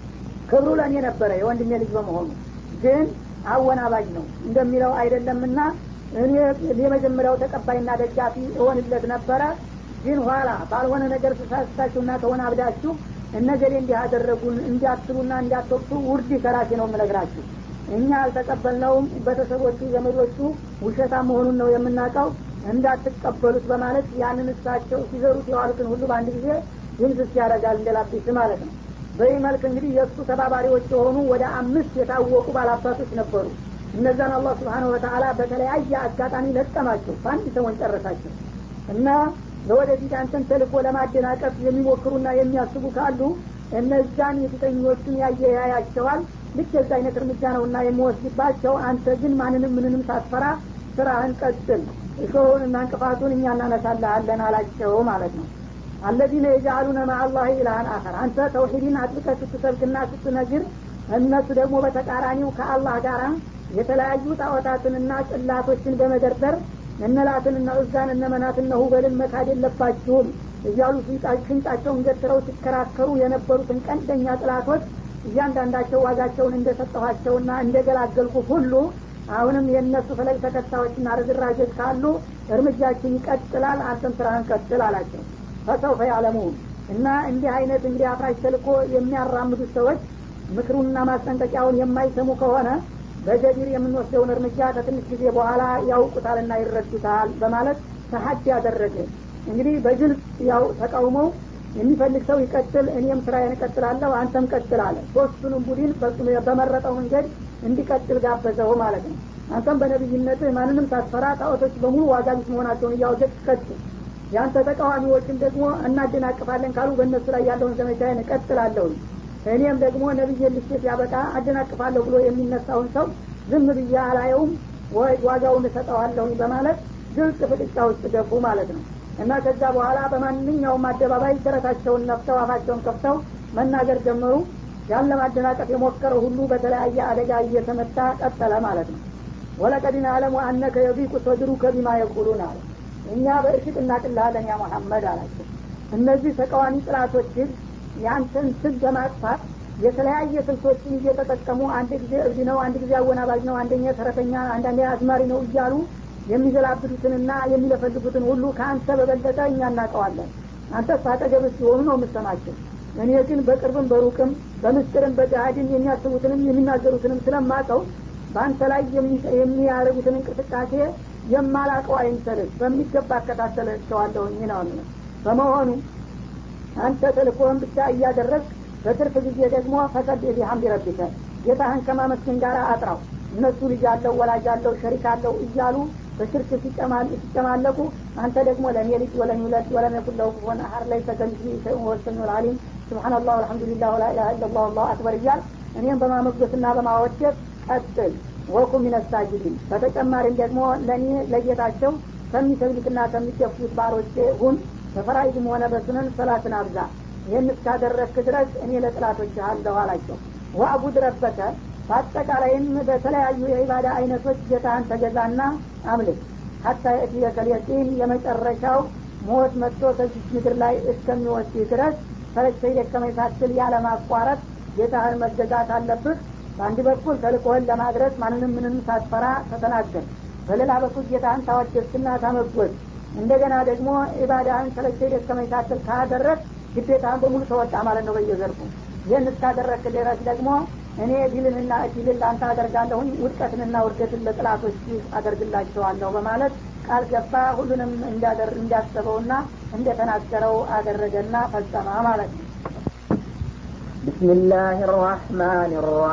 ክብሩ ለእኔ ነበረ የወንድሜ ልጅ በመሆኑ ግን አወናባጅ ነው እንደሚለው አይደለምና እኔ የመጀመሪያው ተቀባይና ደጋፊ እሆንለት ነበረ ግን ኋላ ባልሆነ ነገር ስሳስታችሁና ከሆነ አብዳችሁ እነገሌ እንዲህ አደረጉን እንዲያትሉና እንዲያተወቅቱ ውርድ ከራሴ ነው የምነግራችሁ እኛ አልተቀበልነውም ቤተሰቦቹ ዘመዶቹ ውሸታ መሆኑን ነው የምናውቀው እንዳትቀበሉት በማለት ያንን እሳቸው ሲዘሩት የዋሉትን ሁሉ በአንድ ጊዜ ድምስስ ያደርጋል እንደላቢስ ማለት ነው በዚህ መልክ እንግዲህ የእሱ ተባባሪዎች የሆኑ ወደ አምስት የታወቁ ባላባቶች ነበሩ እነዛን አላህ ስብሓነሁ ወተአላ በተለያየ አጋጣሚ ለቀማቸው በአንድ ሰሞን ጨረሳቸው እና ለወደፊት አንተን ተልኮ ለማደናቀፍ የሚሞክሩና የሚያስቡ ካሉ እነዛን የፊተኞቹን ያየ ያያቸዋል ልክ የዛ አይነት እርምጃ ነውና የሚወስድባቸው አንተ ግን ማንንም ምንንም ሳትፈራ ስራህን ቀጥል እሾሁንና እንቅፋቱን እኛ እናነሳልሃለን አላቸው ማለት ነው አለዚነ የጃአሉነ ማአላህ ኢላሃን አኸር አንተ ተውሂድን አጥብቀህ ስትሰብክና ስትነግር እነሱ ደግሞ በተቃራኒው ከአላህ ጋር የተለያዩ ጣዖታትንና ጽላቶችን በመደርደር እነላትንና እዛን እነመናትና ሁበልን መካድ የለባችሁም እያሉ ሽንጣቸውን ገትረው ሲከራከሩ የነበሩትን ቀንደኛ ጥላቶች እያንዳንዳቸው ዋጋቸውን እንደሰጠኋቸውና እንደገላገልኩ ሁሉ አሁንም የእነሱ ፈለግ ተከታዮችና ርዝራዦች ካሉ እርምጃችን ይቀጥላል አንተም ስራህን ቀጥል አላቸው ፈሰውፈ ያለሙን እና እንዲህ አይነት እንግዲህ አፍራሽ ተልኮ የሚያራምዱት ሰዎች ምክሩንና ማስጠንቀቂያውን የማይሰሙ ከሆነ በጀቢር የምንወስደውን እርምጃ ከትንሽ ጊዜ በኋላ ያውቁታልና ይረዱታል በማለት ተሀድ ያደረገ እንግዲህ በግልጽ ያው ተቃውመው የሚፈልግ ሰው ይቀጥል እኔም ስራዬን እቀጥላለሁ አንተም ቀጥል አለ ሶስቱንም ቡድን በመረጠው መንገድ እንዲቀጥል ጋበዘው ማለት ነው አንተም በነቢይነት ማንንም ሳትፈራ ጣዖቶች በሙሉ ዋጋ ቢስ መሆናቸውን እያወጀት ቀጥል ያንተ ተቃዋሚዎችም ደግሞ እናደናቅፋለን ካሉ በእነሱ ላይ ያለውን ዘመቻዬን እቀጥላለሁኝ እኔም ደግሞ ነቢይ ልሽት ያበቃ አደናቅፋለሁ ብሎ የሚነሳውን ሰው ዝም ብዬ አላየውም ወይ ዋጋውን እሰጠዋለሁኝ በማለት ግልጽ ፍጥጫ ውስጥ ገቡ ማለት ነው እና ከዛ በኋላ በማንኛውም አደባባይ ስረታቸውን ነፍተው አፋቸውን ከፍተው መናገር ጀመሩ ያን ለማደናቀፍ የሞከረው ሁሉ በተለያየ አደጋ እየተመታ ቀጠለ ማለት ነው ወለቀዲን አለሙ አነከ የቢቁ ሰድሩከ ቢማ የቁሉን አለ እኛ በእርግጥ እናቅልሃለን ያ መሐመድ አላቸው እነዚህ ተቃዋሚ ጥላቶች ያንተን ስም በማጥፋት የተለያየ ስልቶችን እየተጠቀሙ አንድ ጊዜ እብድ ነው አንድ ጊዜ አወናባጅ ነው አንደኛ ተረተኛ አንዳንዴ አዝማሪ ነው እያሉ የሚገላብጡትንና የሚለፈልጉትን ሁሉ ከአንተ በበለጠ እኛ እናውቀዋለን አንተ ሳጠገብ ሲሆኑ ነው የምሰማቸው እኔ ግን በቅርብም በሩቅም በምስጢርም በጃሃድን የሚያስቡትንም የሚናገሩትንም ስለማቀው በአንተ ላይ የሚያደርጉትን እንቅስቃሴ የማላቀው አይምሰልህ በሚገባ አከታተላቸዋለሁኝ ነው በመሆኑ አንተ ተልኮህን ብቻ እያደረግ በትርፍ ጊዜ ደግሞ ፈቀድ ቢሐምድ ረቢከ ጌታህን ከማመስገን ጋር አጥራው እነሱ ልጅ አለው ወላጅ አለው ሸሪክ አለው እያሉ በሽርክ ሲጨማለቁ አንተ ደግሞ ለእኔ ልጅ ወለም ይውለድ ወለም የኩን ለሁ ኩፉወን አሐድ ለይሰ ከሚስሊሂ ሸይኡን ወሁወ ሰሚዑል ዓሊም ሱብሓነላህ ወልሐምዱሊላህ ወላ ኢላሀ ኢለላህ ወላሁ አክበር እያል እኔም በማሞገስና በማወደስ ቀጥል ወኩም ሚነ ሳጅዲን በተጨማሪም ደግሞ ለእኔ ለጌታቸው ከሚሰግዱትና ከሚገፉት ባሮቼ ሁን በፈራይድም ሆነ በሱነን ሰላትን አብዛ ይህን እስካደረግክ ድረስ እኔ ለጥላቶች አለሁ አላቸው ወአቡድ ረበከ በአጠቃላይም በተለያዩ የኢባዳ አይነቶች ጌታህን ተገዛና አምልክ ሀታ የእትየከል የቂን የመጨረሻው ሞት መጥቶ ከዚች ምድር ላይ እስከሚወስድ ድረስ ፈለግተይ ደከመኝ ሳትል ያለማቋረጥ ጌታህን መገዛት አለብህ በአንድ በኩል ተልቆህን ለማድረስ ማንንም ምንም ሳትፈራ ተተናገር በሌላ በኩል ጌታህን ታወደስና ታመጎዝ እንደገና ደግሞ ኢባዳህን ሰለቸኝ ደከመኝ ሳትል ካደረግ ግዴታህን በሙሉ ተወጣ ማለት ነው በየዘርፉ ይህን እስካደረግክ ድረስ ደግሞ እኔ ድልንና እድልን ለአንተ አደርጋለሁኝ ውድቀትንና ውድገትን ለጥላቶች አደርግላቸዋለሁ በማለት ቃል ገባ ሁሉንም እንዳሰበውና እንደተናገረው አደረገና ፈጸመ ማለት ነው بسم الله الرحمن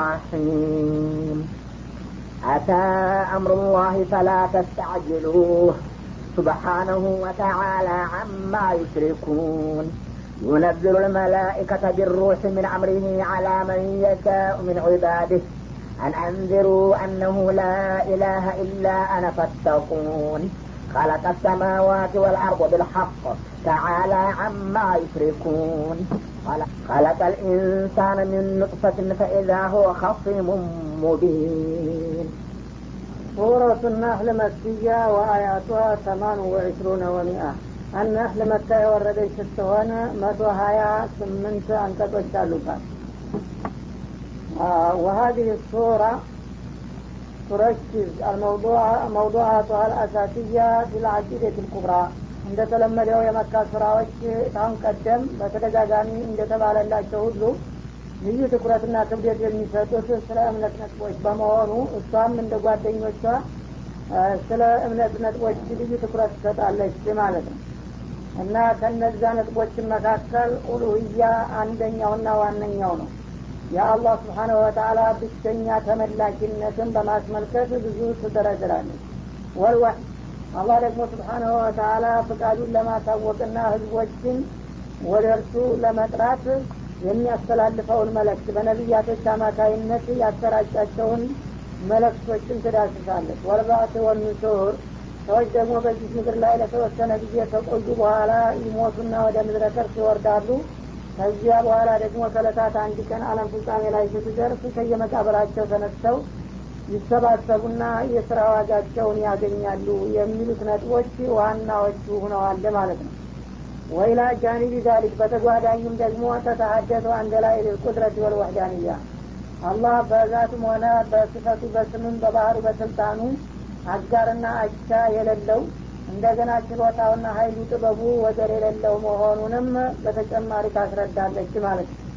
الرحيم أتى أمر الله فلا تستعجلوه سبحانه وتعالى عما يشركون ينزل الملائكة بالروح من أمره على من يشاء من عباده أن أنذروا أنه لا إله إلا أنا فاتقون خلق السماوات والأرض بالحق تعالى عما يشركون خلق الإنسان من نطفة فإذا هو خصيم مبين سورة النحل مكية وآياتها ثمان وعشرون ومئة النحل مكة የወረደች ስትሆን መቶ ሀያ ስምንት አንቀጾች አሉባት وهذه الصورة تركز موضوعاتها الأساسية في العقيدة الكبرى እንደተለመደው የመካ ስራዎች ታሁን ቀደም በተደጋጋሚ እንደተባለላቸው ሁሉ ልዩ ትኩረትና ክብደት የሚሰጡት ስለ እምነት ነጥቦች በመሆኑ እሷም እንደ ጓደኞቿ ስለ እምነት ነጥቦች ልዩ ትኩረት ትሰጣለች ማለት ነው እና ከነዛ ነጥቦችን መካከል ኡሉህያ አንደኛውና ዋነኛው ነው የአላህ ስብሓነሁ ወተአላ ብቸኛ ተመላኪነትን በማስመልከት ብዙ ትደረድራለች ወልዋህ አላህ ደግሞ ስብሓናሁ ወተአላ ፍቃዱን ለማሳወቅና ህዝቦችን ወደ እርሱ ለመጥራት የሚያስተላልፈውን መለክት በነቢያቶች አማካይነት ያሰራጫቸውን መለክቶችን ትዳስሳለች ወልባት ወኑሱር ሰዎች ደግሞ በዚህ ምድር ላይ ለተወሰነ ጊዜ ከቆዩ በኋላ ይሞቱና ወደ ምድረ ከርስ ይወርዳሉ ከዚያ በኋላ ደግሞ ከለታት አንድ ቀን አለም ፍጻሜ ላይ ስትደርስ ከየመቃብራቸው ተነስተው ይሰባሰቡና የስራ ዋጋቸውን ያገኛሉ የሚሉት ነጥቦች ዋናዎቹ ሁነዋል ማለት ነው ወይላ ጃኒቢ ዛሊክ በተጓዳኝም ደግሞ ተተሀደቱ አንደ ላይ ልቁድረት ወልወህዳንያ አላህ በዛቱም ሆነ በስፈቱ በስምም በባህሩ በስልጣኑ አጋርና አቻ የሌለው እንደገና ችሎታውና ሀይሉ ጥበቡ ወደር የሌለው መሆኑንም በተጨማሪ ታስረዳለች ማለት ነው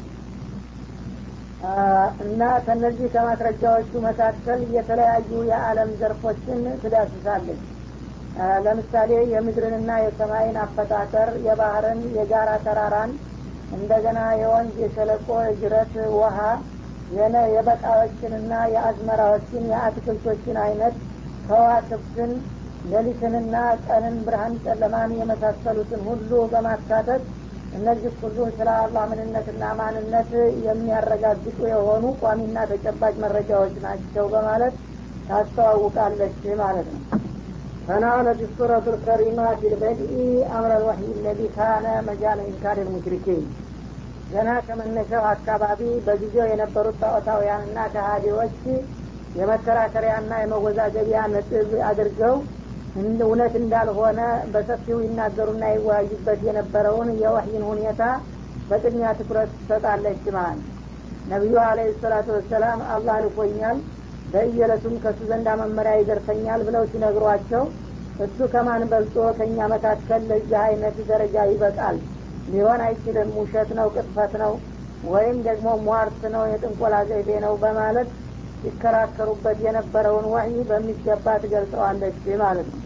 እና ከነዚህ ከማስረጃዎቹ መካከል የተለያዩ የዓለም ዘርፎችን ትዳስሳለች ለምሳሌ የምድርንና የሰማይን አፈጣጠር የባህርን የጋራ ተራራን እንደገና የወንዝ የሸለቆ የጅረት ውሃ የነ የበቃዎችንና የአዝመራዎችን የአትክልቶችን አይነት ከዋክብትን ሌሊትንና ቀንን ብርሃን ጨለማን የመሳሰሉትን ሁሉ በማካተት እነዚህ ሁሉ ስለ አላህ ምንነትና ማንነት የሚያረጋግጡ የሆኑ ቋሚና ተጨባጭ መረጃዎች ናቸው በማለት ታስተዋውቃለች ማለት ነው فنالت السورة الكريمة في البدء أمر الوحي الذي كان مجال إنكار المشركين ገና ከመነሻው አካባቢ በጊዜው የነበሩት ጣዖታውያንና ከሃዲዎች የመከራከሪያና የመወዛገቢያ ነጥብ አድርገው እውነት እንዳልሆነ በሰፊው ይናገሩና ይወያዩበት የነበረውን የወህይን ሁኔታ በቅድሚያ ትኩረት ትሰጣለች ማለት ነቢዩ አለ ሰላቱ ወሰላም አላህ ልኮኛል በእየለቱም ከእሱ ዘንዳ መመሪያ ይደርሰኛል ብለው ሲነግሯቸው እሱ ከማን በልጦ ከእኛ መካከል ለዚህ አይነት ደረጃ ይበቃል ሊሆን አይችልም ውሸት ነው ቅጥፈት ነው ወይም ደግሞ ሟርት ነው የጥንቆላ ዘይቤ ነው በማለት ሲከራከሩበት የነበረውን ወህይ በሚገባ ትገልጸዋለች ማለት ነው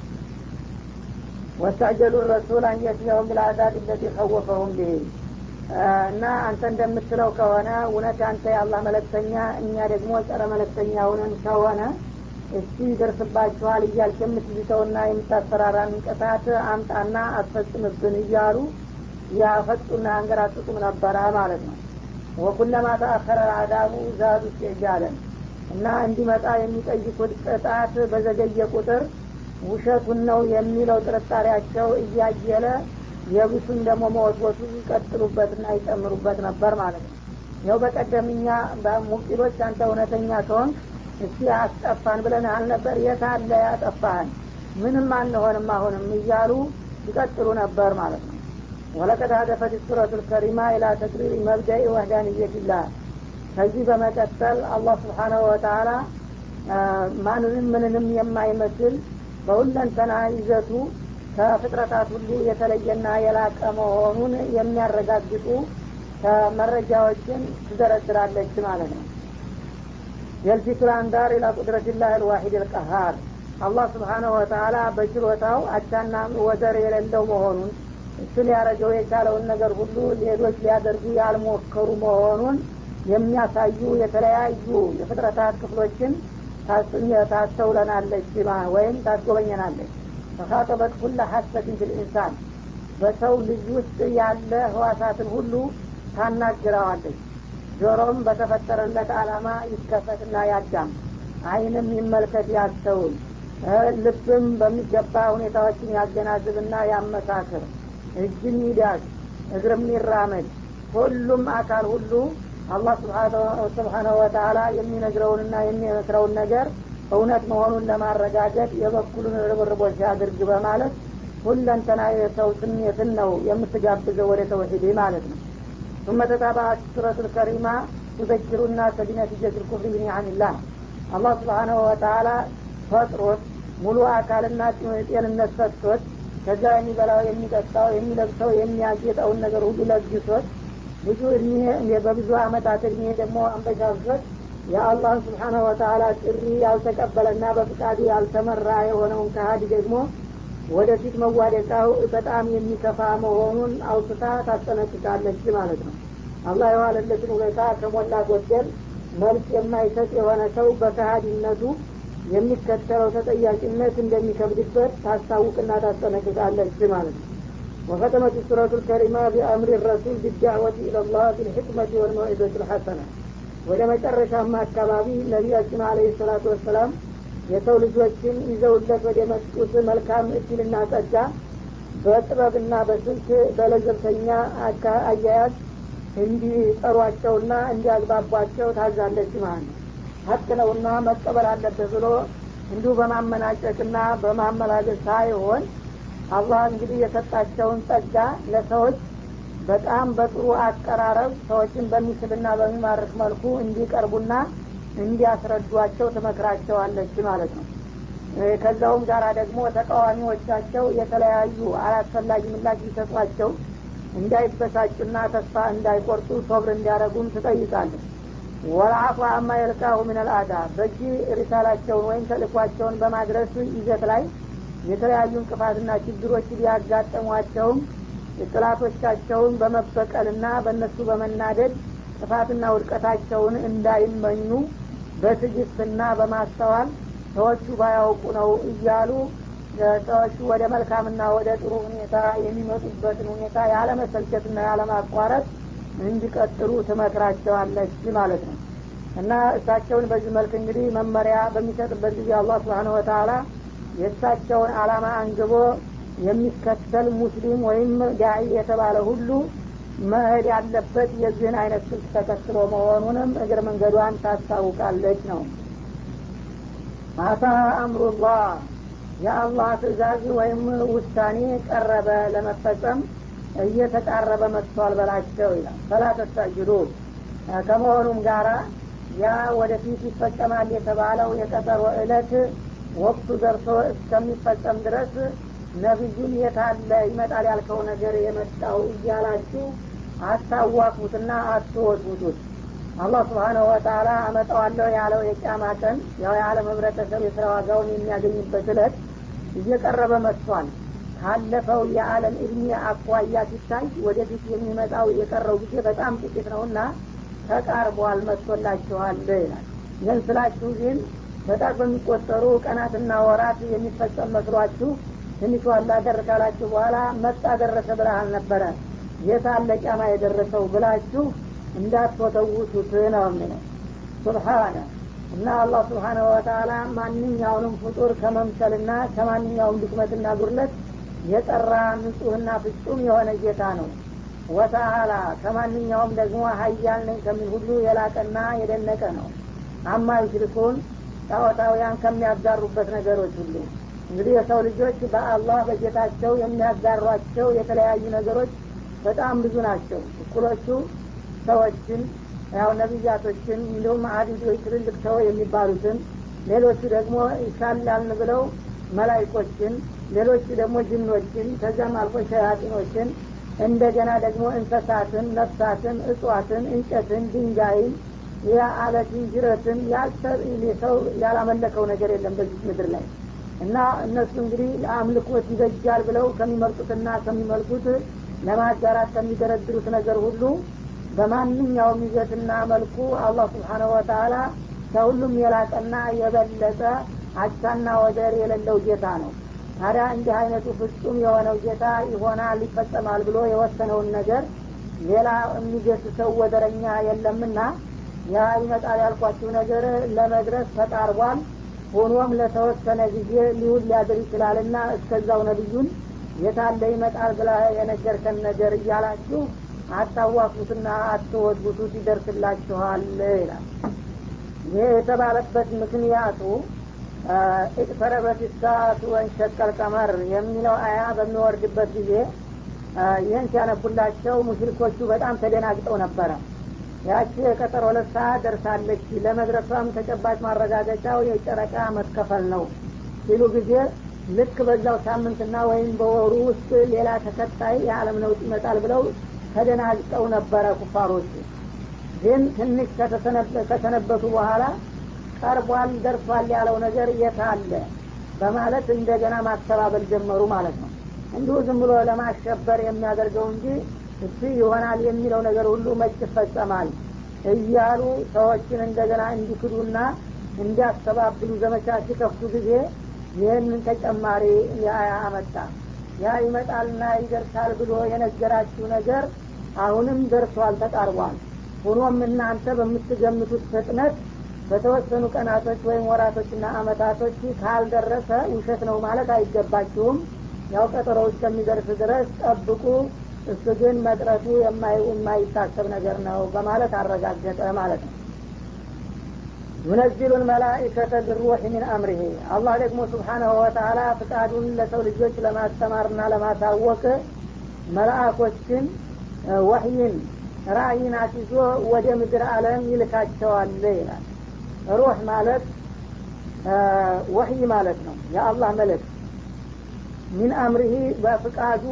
ወስተዕጀሉ ረሱል አንየትለሁም ብልአዛብ ለቲ ከወፈሁም ብህ እና አንተ እንደምትለው ከሆነ እውነት አንተ የአላህ መለክተኛ እኛ ደግሞ ጸረ መለክተኛ ሁነን ከሆነ እስቲ ይደርስባችኋል እያልክ የምትዝተውና የምታስፈራራን ቅጣት አምጣና አስፈጽምብን እያሉ ያፈጡና አንገራጥጡም ነበረ ማለት ነው ወኩለማ ተአኸረ አዳቡ ዛዱ ኢስቲዕጃለን እና እንዲመጣ የሚጠይቁት ቅጣት በዘገየ ቁጥር ውሸቱን ነው የሚለው ጥርጣሬያቸው እያየለ የብሱን ደግሞ መወትወቱ ይቀጥሉበትና ይጨምሩበት ነበር ማለት ነው ይኸው በቀደምኛ ሙቂሎች አንተ እውነተኛ ከሆን እስቲ አስጠፋን ብለን አልነበር የት አለ ያጠፋህን ምንም አንሆንም አሁንም እያሉ ይቀጥሉ ነበር ማለት ነው ወለቀድ ሀደፈት ሱረቱ ልከሪማ ኢላ ተቅሪር መብደኢ ወህዳንየትላህ ከዚህ በመቀጠል አላህ ስብሓናሁ ወተላ ማንንም ምንንም የማይመስል በሁለንተና ይዘቱ ከፍጥረታት ሁሉ የተለየና የላቀ መሆኑን የሚያረጋግጡ መረጃዎችን ትዘረድራለች ማለት ነው የልፊቱ ልአንዳር ኢላ ቁድረትላህ ልዋሒድ ልቀሃር አላህ ስብሓናሁ ወተላ በችሎታው አቻና ወደር የሌለው መሆኑን እሱ ሊያረገው የቻለውን ነገር ሁሉ ሌሎች ሊያደርጉ ያልሞከሩ መሆኑን የሚያሳዩ የተለያዩ የፍጥረታት ክፍሎችን ታስተውለናለች ወይም ታስጎበኘናለች ተካጠበት ኩለ ሀሰትን ፊል ኢንሳን በሰው ልጅ ውስጥ ያለ ህዋሳትን ሁሉ ታናግረዋለች ጆሮም በተፈጠረለት አላማ ይከፈትና ያዳም አይንም ይመልከት ያስተውል ልብም በሚገባ ሁኔታዎችን ያገናዝብና ያመሳክር እጅም ይዳግ እግርም ይራመድ ሁሉም አካል ሁሉ አላህ ስብሓናሁ ወተላ የሚነግረውንና የሚመክረውን ነገር እውነት መሆኑን ለማረጋገጥ የበኩሉን ርብርቦች ያድርግ በማለት ሁለንተና የሰው ስሜትን ነው የምትጋብዘው ወደ ተውሂድ ማለት ነው ثم تتابعت سورة الكريمة تذكر الناس بنتيجة الكفر بنعم الله الله سبحانه وتعالى ፈጥሮት ሙሉ አካልና ጤንነት ሰጥቶት ከዛ የሚበላው የሚጠጣው የሚለብሰው የሚያጌጠውን ነገር ሁሉ ለግሶት ብዙ እድሜ በብዙ አመታት እድሜ ደግሞ አንበሻሶት የአላህን ስብሓነ ወተላ ጥሪ ያልተቀበለና በፍቃዱ ያልተመራ የሆነውን ከሀዲ ደግሞ ወደፊት መዋደቃው በጣም የሚከፋ መሆኑን አውስታ ታስጠነቅቃለች ማለት ነው አላህ የዋለለትን ሁኔታ ከሞላ ጎደል መልስ የማይሰጥ የሆነ ሰው በከሀዲነቱ የሚከተለው ተጠያቂነት እንደሚከብድበት ታስታውቅና ታስጠነቅቃለች ማለት ነው وختمت السورة الكريمة بأمر الرسول بالدعوة إلى الله بالحكمة والموعظة الحسنة ወደ መጨረሻማ አካባቢ ነቢያችን አለ ሰላቱ ወሰላም የሰው ልጆችን ይዘውለት ወደ መጡት መልካም እድልና ጸጋ በጥበብና በስልት በለዘብተኛ አያያዝ እንዲጠሯቸውና እንዲያግባቧቸው ታዛለች ማለት ነው ሀቅ ነውና መቀበል አለበት ብሎ እንዲሁ በማመናጨቅና በማመላለስ ሳይሆን አላህ እንግዲህ የሰጣቸውን ጸጋ ለሰዎች በጣም በጥሩ አቀራረብ ሰዎችን በሚስብና በሚማርክ መልኩ እንዲቀርቡና እንዲያስረዷቸው ትመክራቸዋለች ማለት ነው ከዛውም ጋር ደግሞ ተቃዋሚዎቻቸው የተለያዩ አላስፈላጊ ምላሽ ሊሰጧቸው እንዳይበሳጩና ተስፋ እንዳይቆርጡ ሶብር እንዲያደረጉም ትጠይቃለች ወልአፉ አማ የልቃሁ ምን ልአዳ በእጅ ሪሳላቸውን ወይም ተልኳቸውን በማድረስ ይዘት ላይ የተለያዩ እንቅፋትና ችግሮች ሊያጋጠሟቸውም ጥላቶቻቸውን በመበቀልና በእነሱ በመናደድ ጥፋትና ውድቀታቸውን እንዳይመኙ በትዕግስትና በማስተዋል ሰዎቹ ባያውቁ ነው እያሉ ሰዎቹ ወደ መልካምና ወደ ጥሩ ሁኔታ የሚመጡበትን ሁኔታ ያለመሰልቸትና ያለማቋረጥ እንዲቀጥሉ ትመክራቸዋለች ማለት ነው እና እሳቸውን በዚህ መልክ እንግዲህ መመሪያ በሚሰጥበት ጊዜ አላህ ስብሓን ወተላ የእሳቸውን አላማ አንግቦ የሚከተል ሙስሊም ወይም ዳዒ የተባለ ሁሉ መሄድ ያለበት የዚህን አይነት ስልት ተከትሎ መሆኑንም እግር መንገዷን ታስታውቃለች ነው አታ አምሩላህ የአላህ ትእዛዝ ወይም ውሳኔ ቀረበ ለመፈጸም እየተቃረበ መጥቷል በላቸው ይላል ፈላ ተስተጅሉ ከመሆኑም ጋራ ያ ወደፊት ይፈጸማል የተባለው የቀጠሮ እለት ወቅቱ ደርሶ እስከሚፈጸም ድረስ ነቢዩን የታለ ይመጣል ያልከው ነገር የመጣው እያላችሁ አታዋቁትና አትወጡት አላህ ስብሓነሁ ወተላ አመጣዋለሁ ያለው የጫማ ቀን ያው የዓለም ህብረተሰብ የስራ ዋጋውን የሚያገኝበት እለት እየቀረበ መጥቷል ካለፈው የዓለም እድሜ አኳያ ሲታይ ወደፊት የሚመጣው የቀረው ጊዜ በጣም ጥቂት ነውና ተቃርቧል መጥቶላችኋል ይላል ይህን ስላችሁ ግን በጣም በሚቆጠሩ ቀናትና ወራት የሚፈጸም መስሏችሁ ትንሽ ዋላ ደር ካላችሁ በኋላ መጣ ደረሰ ብርሃን ነበረ የታለ ጫማ የደረሰው ብላችሁ እንዳትወተውቱት ነው የሚለው ሱብሓነ እና አላህ ስብሓነሁ ወተላ ማንኛውንም ፍጡር ከመምሰልና ከማንኛውም ድክመትና ጉድለት የጠራ ንጹህና ፍጹም የሆነ ጌታ ነው ወተአላ ከማንኛውም ደግሞ ሀያል ነኝ ከሚል ሁሉ የላቀና የደነቀ ነው አማ ዩሽሪኩን ጣዖታውያን ከሚያጋሩበት ነገሮች ሁሉ እንግዲህ የሰው ልጆች በአላህ በጌታቸው የሚያጋሯቸው የተለያዩ ነገሮች በጣም ብዙ ናቸው እኩሎቹ ሰዎችን ያው ነቢያቶችን እንዲሁም አዲዶች ትልልቅ ሰው የሚባሉትን ሌሎቹ ደግሞ ይሻላልን ብለው መላይኮችን ሌሎቹ ደግሞ ጅኖችን ከዚያም አልፎ ሸያጢኖችን እንደገና ደግሞ እንሰሳትን ነፍሳትን እጽዋትን እንጨትን ድንጋይን የአለትን ጅረትን ሰው ያላመለከው ነገር የለም በዚህ ምድር ላይ እና እነሱ እንግዲህ ለአምልኮት ይበጃል ብለው ከሚመርጡትና ከሚመልኩት ለማጋራት ከሚደረድሩት ነገር ሁሉ በማንኛውም ይዘትና መልኩ አላህ ስብሓነሁ ወተላ ከሁሉም የላቀና የበለጠ አቻና ወደር የሌለው ጌታ ነው ታዲያ እንዲህ አይነቱ ፍጹም የሆነው ጌታ ይሆናል ይፈጸማል ብሎ የወሰነውን ነገር ሌላ የሚገስሰው ወደረኛ የለምና ያ ይመጣል ያልኳችሁ ነገር ለመድረስ ተቃርቧል ሆኖም ለተወሰነ ጊዜ ሊውል ሊያድር ይችላልና እስከዛው ነቢዩን የታለ ይመጣል ብላ የነገርከን ነገር እያላችሁ አታዋቁትና አትወድቡቱት ይደርስላችኋል ይላል ይህ የተባለበት ምክንያቱ እቅተረበት ሰዓቱ ወንሸቀል ቀመር የሚለው አያ በሚወርድበት ጊዜ ይህን ሲያነቡላቸው ሙሽሪኮቹ በጣም ተደናግጠው ነበረ ያቺ የቀጠሮ ሁለት ሰዓት ደርሳለች ለመድረሷም ተጨባጭ ማረጋገጫው የጨረቃ መከፈል ነው ሲሉ ጊዜ ልክ በዛው ሳምንትና ወይም በወሩ ውስጥ ሌላ ተከታይ የዓለም ነውጥ ይመጣል ብለው ተደናግጠው ነበረ ኩፋሮቹ ግን ትንሽ ከተሰነበቱ በኋላ ቀርቧል ደርሷል ያለው ነገር የት አለ በማለት እንደገና ማስተባበል ጀመሩ ማለት ነው እንዲሁ ዝም ብሎ ለማሸበር የሚያደርገው እንጂ እሱ ይሆናል የሚለው ነገር ሁሉ መች ይፈጸማል እያሉ ሰዎችን እንደገና እንዲክዱና እንዲያስተባብሉ ዘመቻ ሲከፍቱ ጊዜ ይህንን ተጨማሪ የአያ አመጣ ያ ይመጣልና ይደርሳል ብሎ የነገራችሁ ነገር አሁንም ደርሷል ተቃርቧል ሆኖም እናንተ በምትገምቱት ፍጥነት በተወሰኑ ቀናቶች ወይም ወራቶችና አመታቶች ካልደረሰ ውሸት ነው ማለት አይገባችሁም ያው ቀጠሮ እስከሚደርስ ድረስ ጠብቁ እሱ ግን መቅረቱ የማይታሰብ ነገር ነው በማለት አረጋገጠ ማለት ነው ዩነዚሉ ልመላኢከተ ብሩሕ ሚን አምሪሂ አላህ ደግሞ ስብሓናሁ ወተላ ፍቃዱን ለሰው ልጆች ለማስተማርና ለማሳወቅ መላእኮችን ወህይን ራእይን አስይዞ ወደ ምድር አለም ይልካቸዋል ይላል ሩህ ማለት ወህይ ማለት ነው የአላህ መልእክት ሚን አምርሂ በፍቃዱ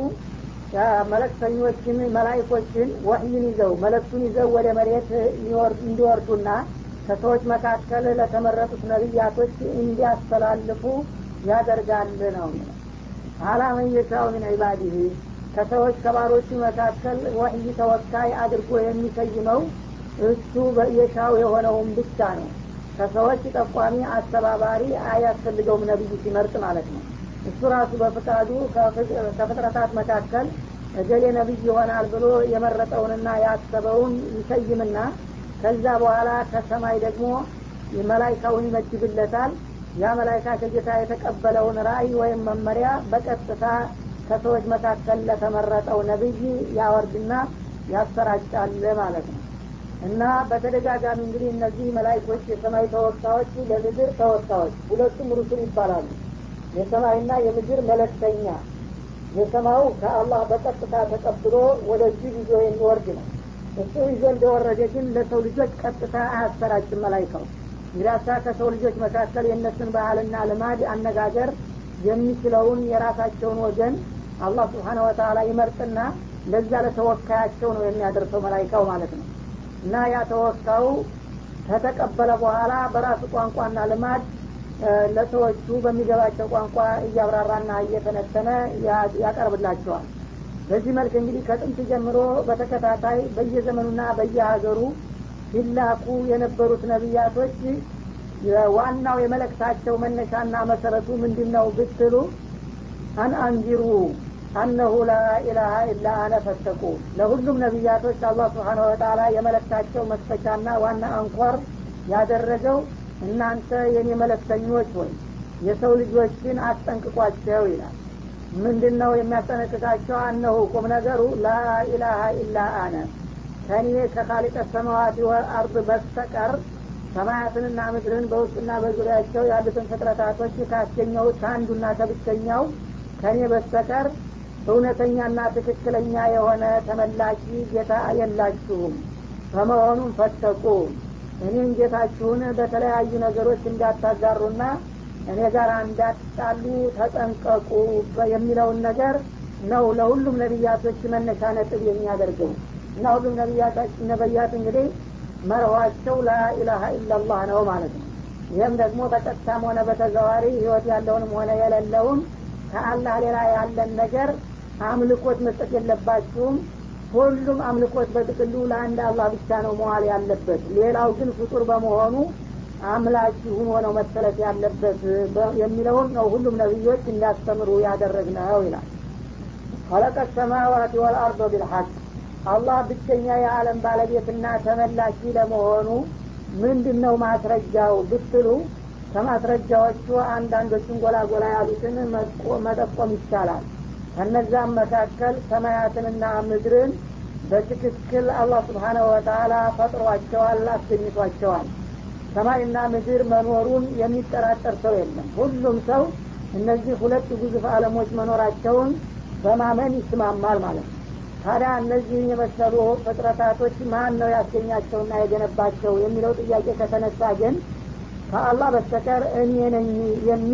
መለክተኞችን መላይኮችን ወህይን ይዘው መለክቱን ይዘው ወደ መሬት እንዲወርዱና ከሰዎች መካከል ለተመረጡት ነቢያቶች እንዲያስተላልፉ ያደርጋል ነው አላመን የሻው ምን ዒባዲህ ከሰዎች ከባሮቹ መካከል ወህይ ተወካይ አድርጎ የሚሰይመው እሱ የሻው የሆነውን ብቻ ነው ከሰዎች ጠቋሚ አስተባባሪ አያስፈልገውም ነቢዩ ሲመርጥ ማለት ነው እሱ ራሱ በፍቃዱ ከፍጥረታት መካከል እገሌ ነቢይ ይሆናል ብሎ የመረጠውንና ያሰበውን ይሰይምና ከዛ በኋላ ከሰማይ ደግሞ መላይካውን ይመድብለታል ያ መላይካ ከጌታ የተቀበለውን ራእይ ወይም መመሪያ በቀጥታ ከሰዎች መካከል ለተመረጠው ነቢይ ያወርድና ያሰራጫል ማለት ነው እና በተደጋጋሚ እንግዲህ እነዚህ መላይኮች የሰማይ ተወካዮች ለምድር ተወካዮች ሁለቱም ሩሱል ይባላሉ የሰማይና የምድር መለክተኛ የሰማዩ ከአላህ በቀጥታ ተቀብሎ ወደዚህ ይዞ የሚወርድ ነው እሱ ይዞ እንደወረደ ግን ለሰው ልጆች ቀጥታ አያሰራጭም መላይካው እንግዲያሳ ከሰው ልጆች መካከል የእነሱን ባህልና ልማድ አነጋገር የሚችለውን የራሳቸውን ወገን አላህ ስብሓነ ወተላ ይመርጥና ለዛ ለተወካያቸው ነው የሚያደርሰው መላይካው ማለት ነው እና ያ ተወካዩ ከተቀበለ በኋላ በራሱ ቋንቋና ልማድ ለሰዎቹ በሚገባቸው ቋንቋ እያብራራና እየተነተነ ያቀርብላቸዋል በዚህ መልክ እንግዲህ ከጥንት ጀምሮ በተከታታይ በየዘመኑና በየሀገሩ ሲላኩ የነበሩት ነቢያቶች ዋናው የመለክታቸው መነሻና መሰረቱ ምንድን ነው ብትሉ አን አንዚሩ አነሁ ላኢላሀ ኢላ አነ ፈተቁ ለሁሉም ነቢያቶች አላህ ስብሓን ወተላ የመለክታቸው መስፈቻና ዋና አንኳር ያደረገው እናንተ የኔ መለክተኞች ወይ የሰው ልጆችን አስጠንቅቋቸው ይላል ምንድን ነው የሚያስጠነቅቃቸው አነሁ ቁም ነገሩ ላኢላሀ ኢላ አነ ከኔ ከካሊቀ ሰማዋት ወልአርድ በስተቀር ሰማያትንና ምድርን በውስጥና በዙሪያቸው ያሉትን ፍጥረታቶች ካስገኘሁት ከአንዱና ከብቸኛው ከኔ በስተቀር እውነተኛና ትክክለኛ የሆነ ተመላኪ ጌታ የላችሁም በመሆኑም ፈተቁ እኔን ጌታችሁን በተለያዩ ነገሮች እንዳታጋሩና እኔ ጋር እንዳትጣሉ ተጠንቀቁ የሚለውን ነገር ነው ለሁሉም ነቢያቶች መነሻ ነጥብ የሚያደርገው እና ሁሉም ነቢያት እንግዲህ መርኋቸው ላኢላሀ ኢላላህ ነው ማለት ነው ይህም ደግሞ በቀጥታም ሆነ በተዘዋሪ ህይወት ያለውንም ሆነ የሌለውን ከአላህ ሌላ ያለን ነገር አምልኮት መስጠት የለባችሁም ሁሉም አምልኮት በጥቅሉ ለአንድ አላህ ብቻ ነው መዋል ያለበት ሌላው ግን ፍጡር በመሆኑ አምላኪ ሁኖ ነው መሰረት ያለበት የሚለውን ነው ሁሉም ነቢዮች እንዲያስተምሩ ያደረግነው ይላል ከለቀ ሰማዋት ወልአርዶ ቢልሐቅ አላህ ብቸኛ የዓለም ባለቤትና ተመላኪ ለመሆኑ ምንድን ነው ማስረጃው ብትሉ ከማስረጃዎቹ አንዳንዶችን ጎላ ጎላ ያሉትን መጠቆም ይቻላል ከነዛም መካከል ሰማያትንና ምድርን በትክክል አላህ ስብሓነሁ ወተላ ፈጥሯቸዋል አስገኝቷቸዋል ሰማይና ምድር መኖሩን የሚጠራጠር ሰው የለም ሁሉም ሰው እነዚህ ሁለት ግዙፍ አለሞች መኖራቸውን በማመን ይስማማል ማለት ነው ታዲያ እነዚህን የመሰሉ ፍጥረታቶች ማን ነው ያስገኛቸውና የገነባቸው የሚለው ጥያቄ ከተነሳ ግን ከአላህ በስተቀር እኔ ነኝ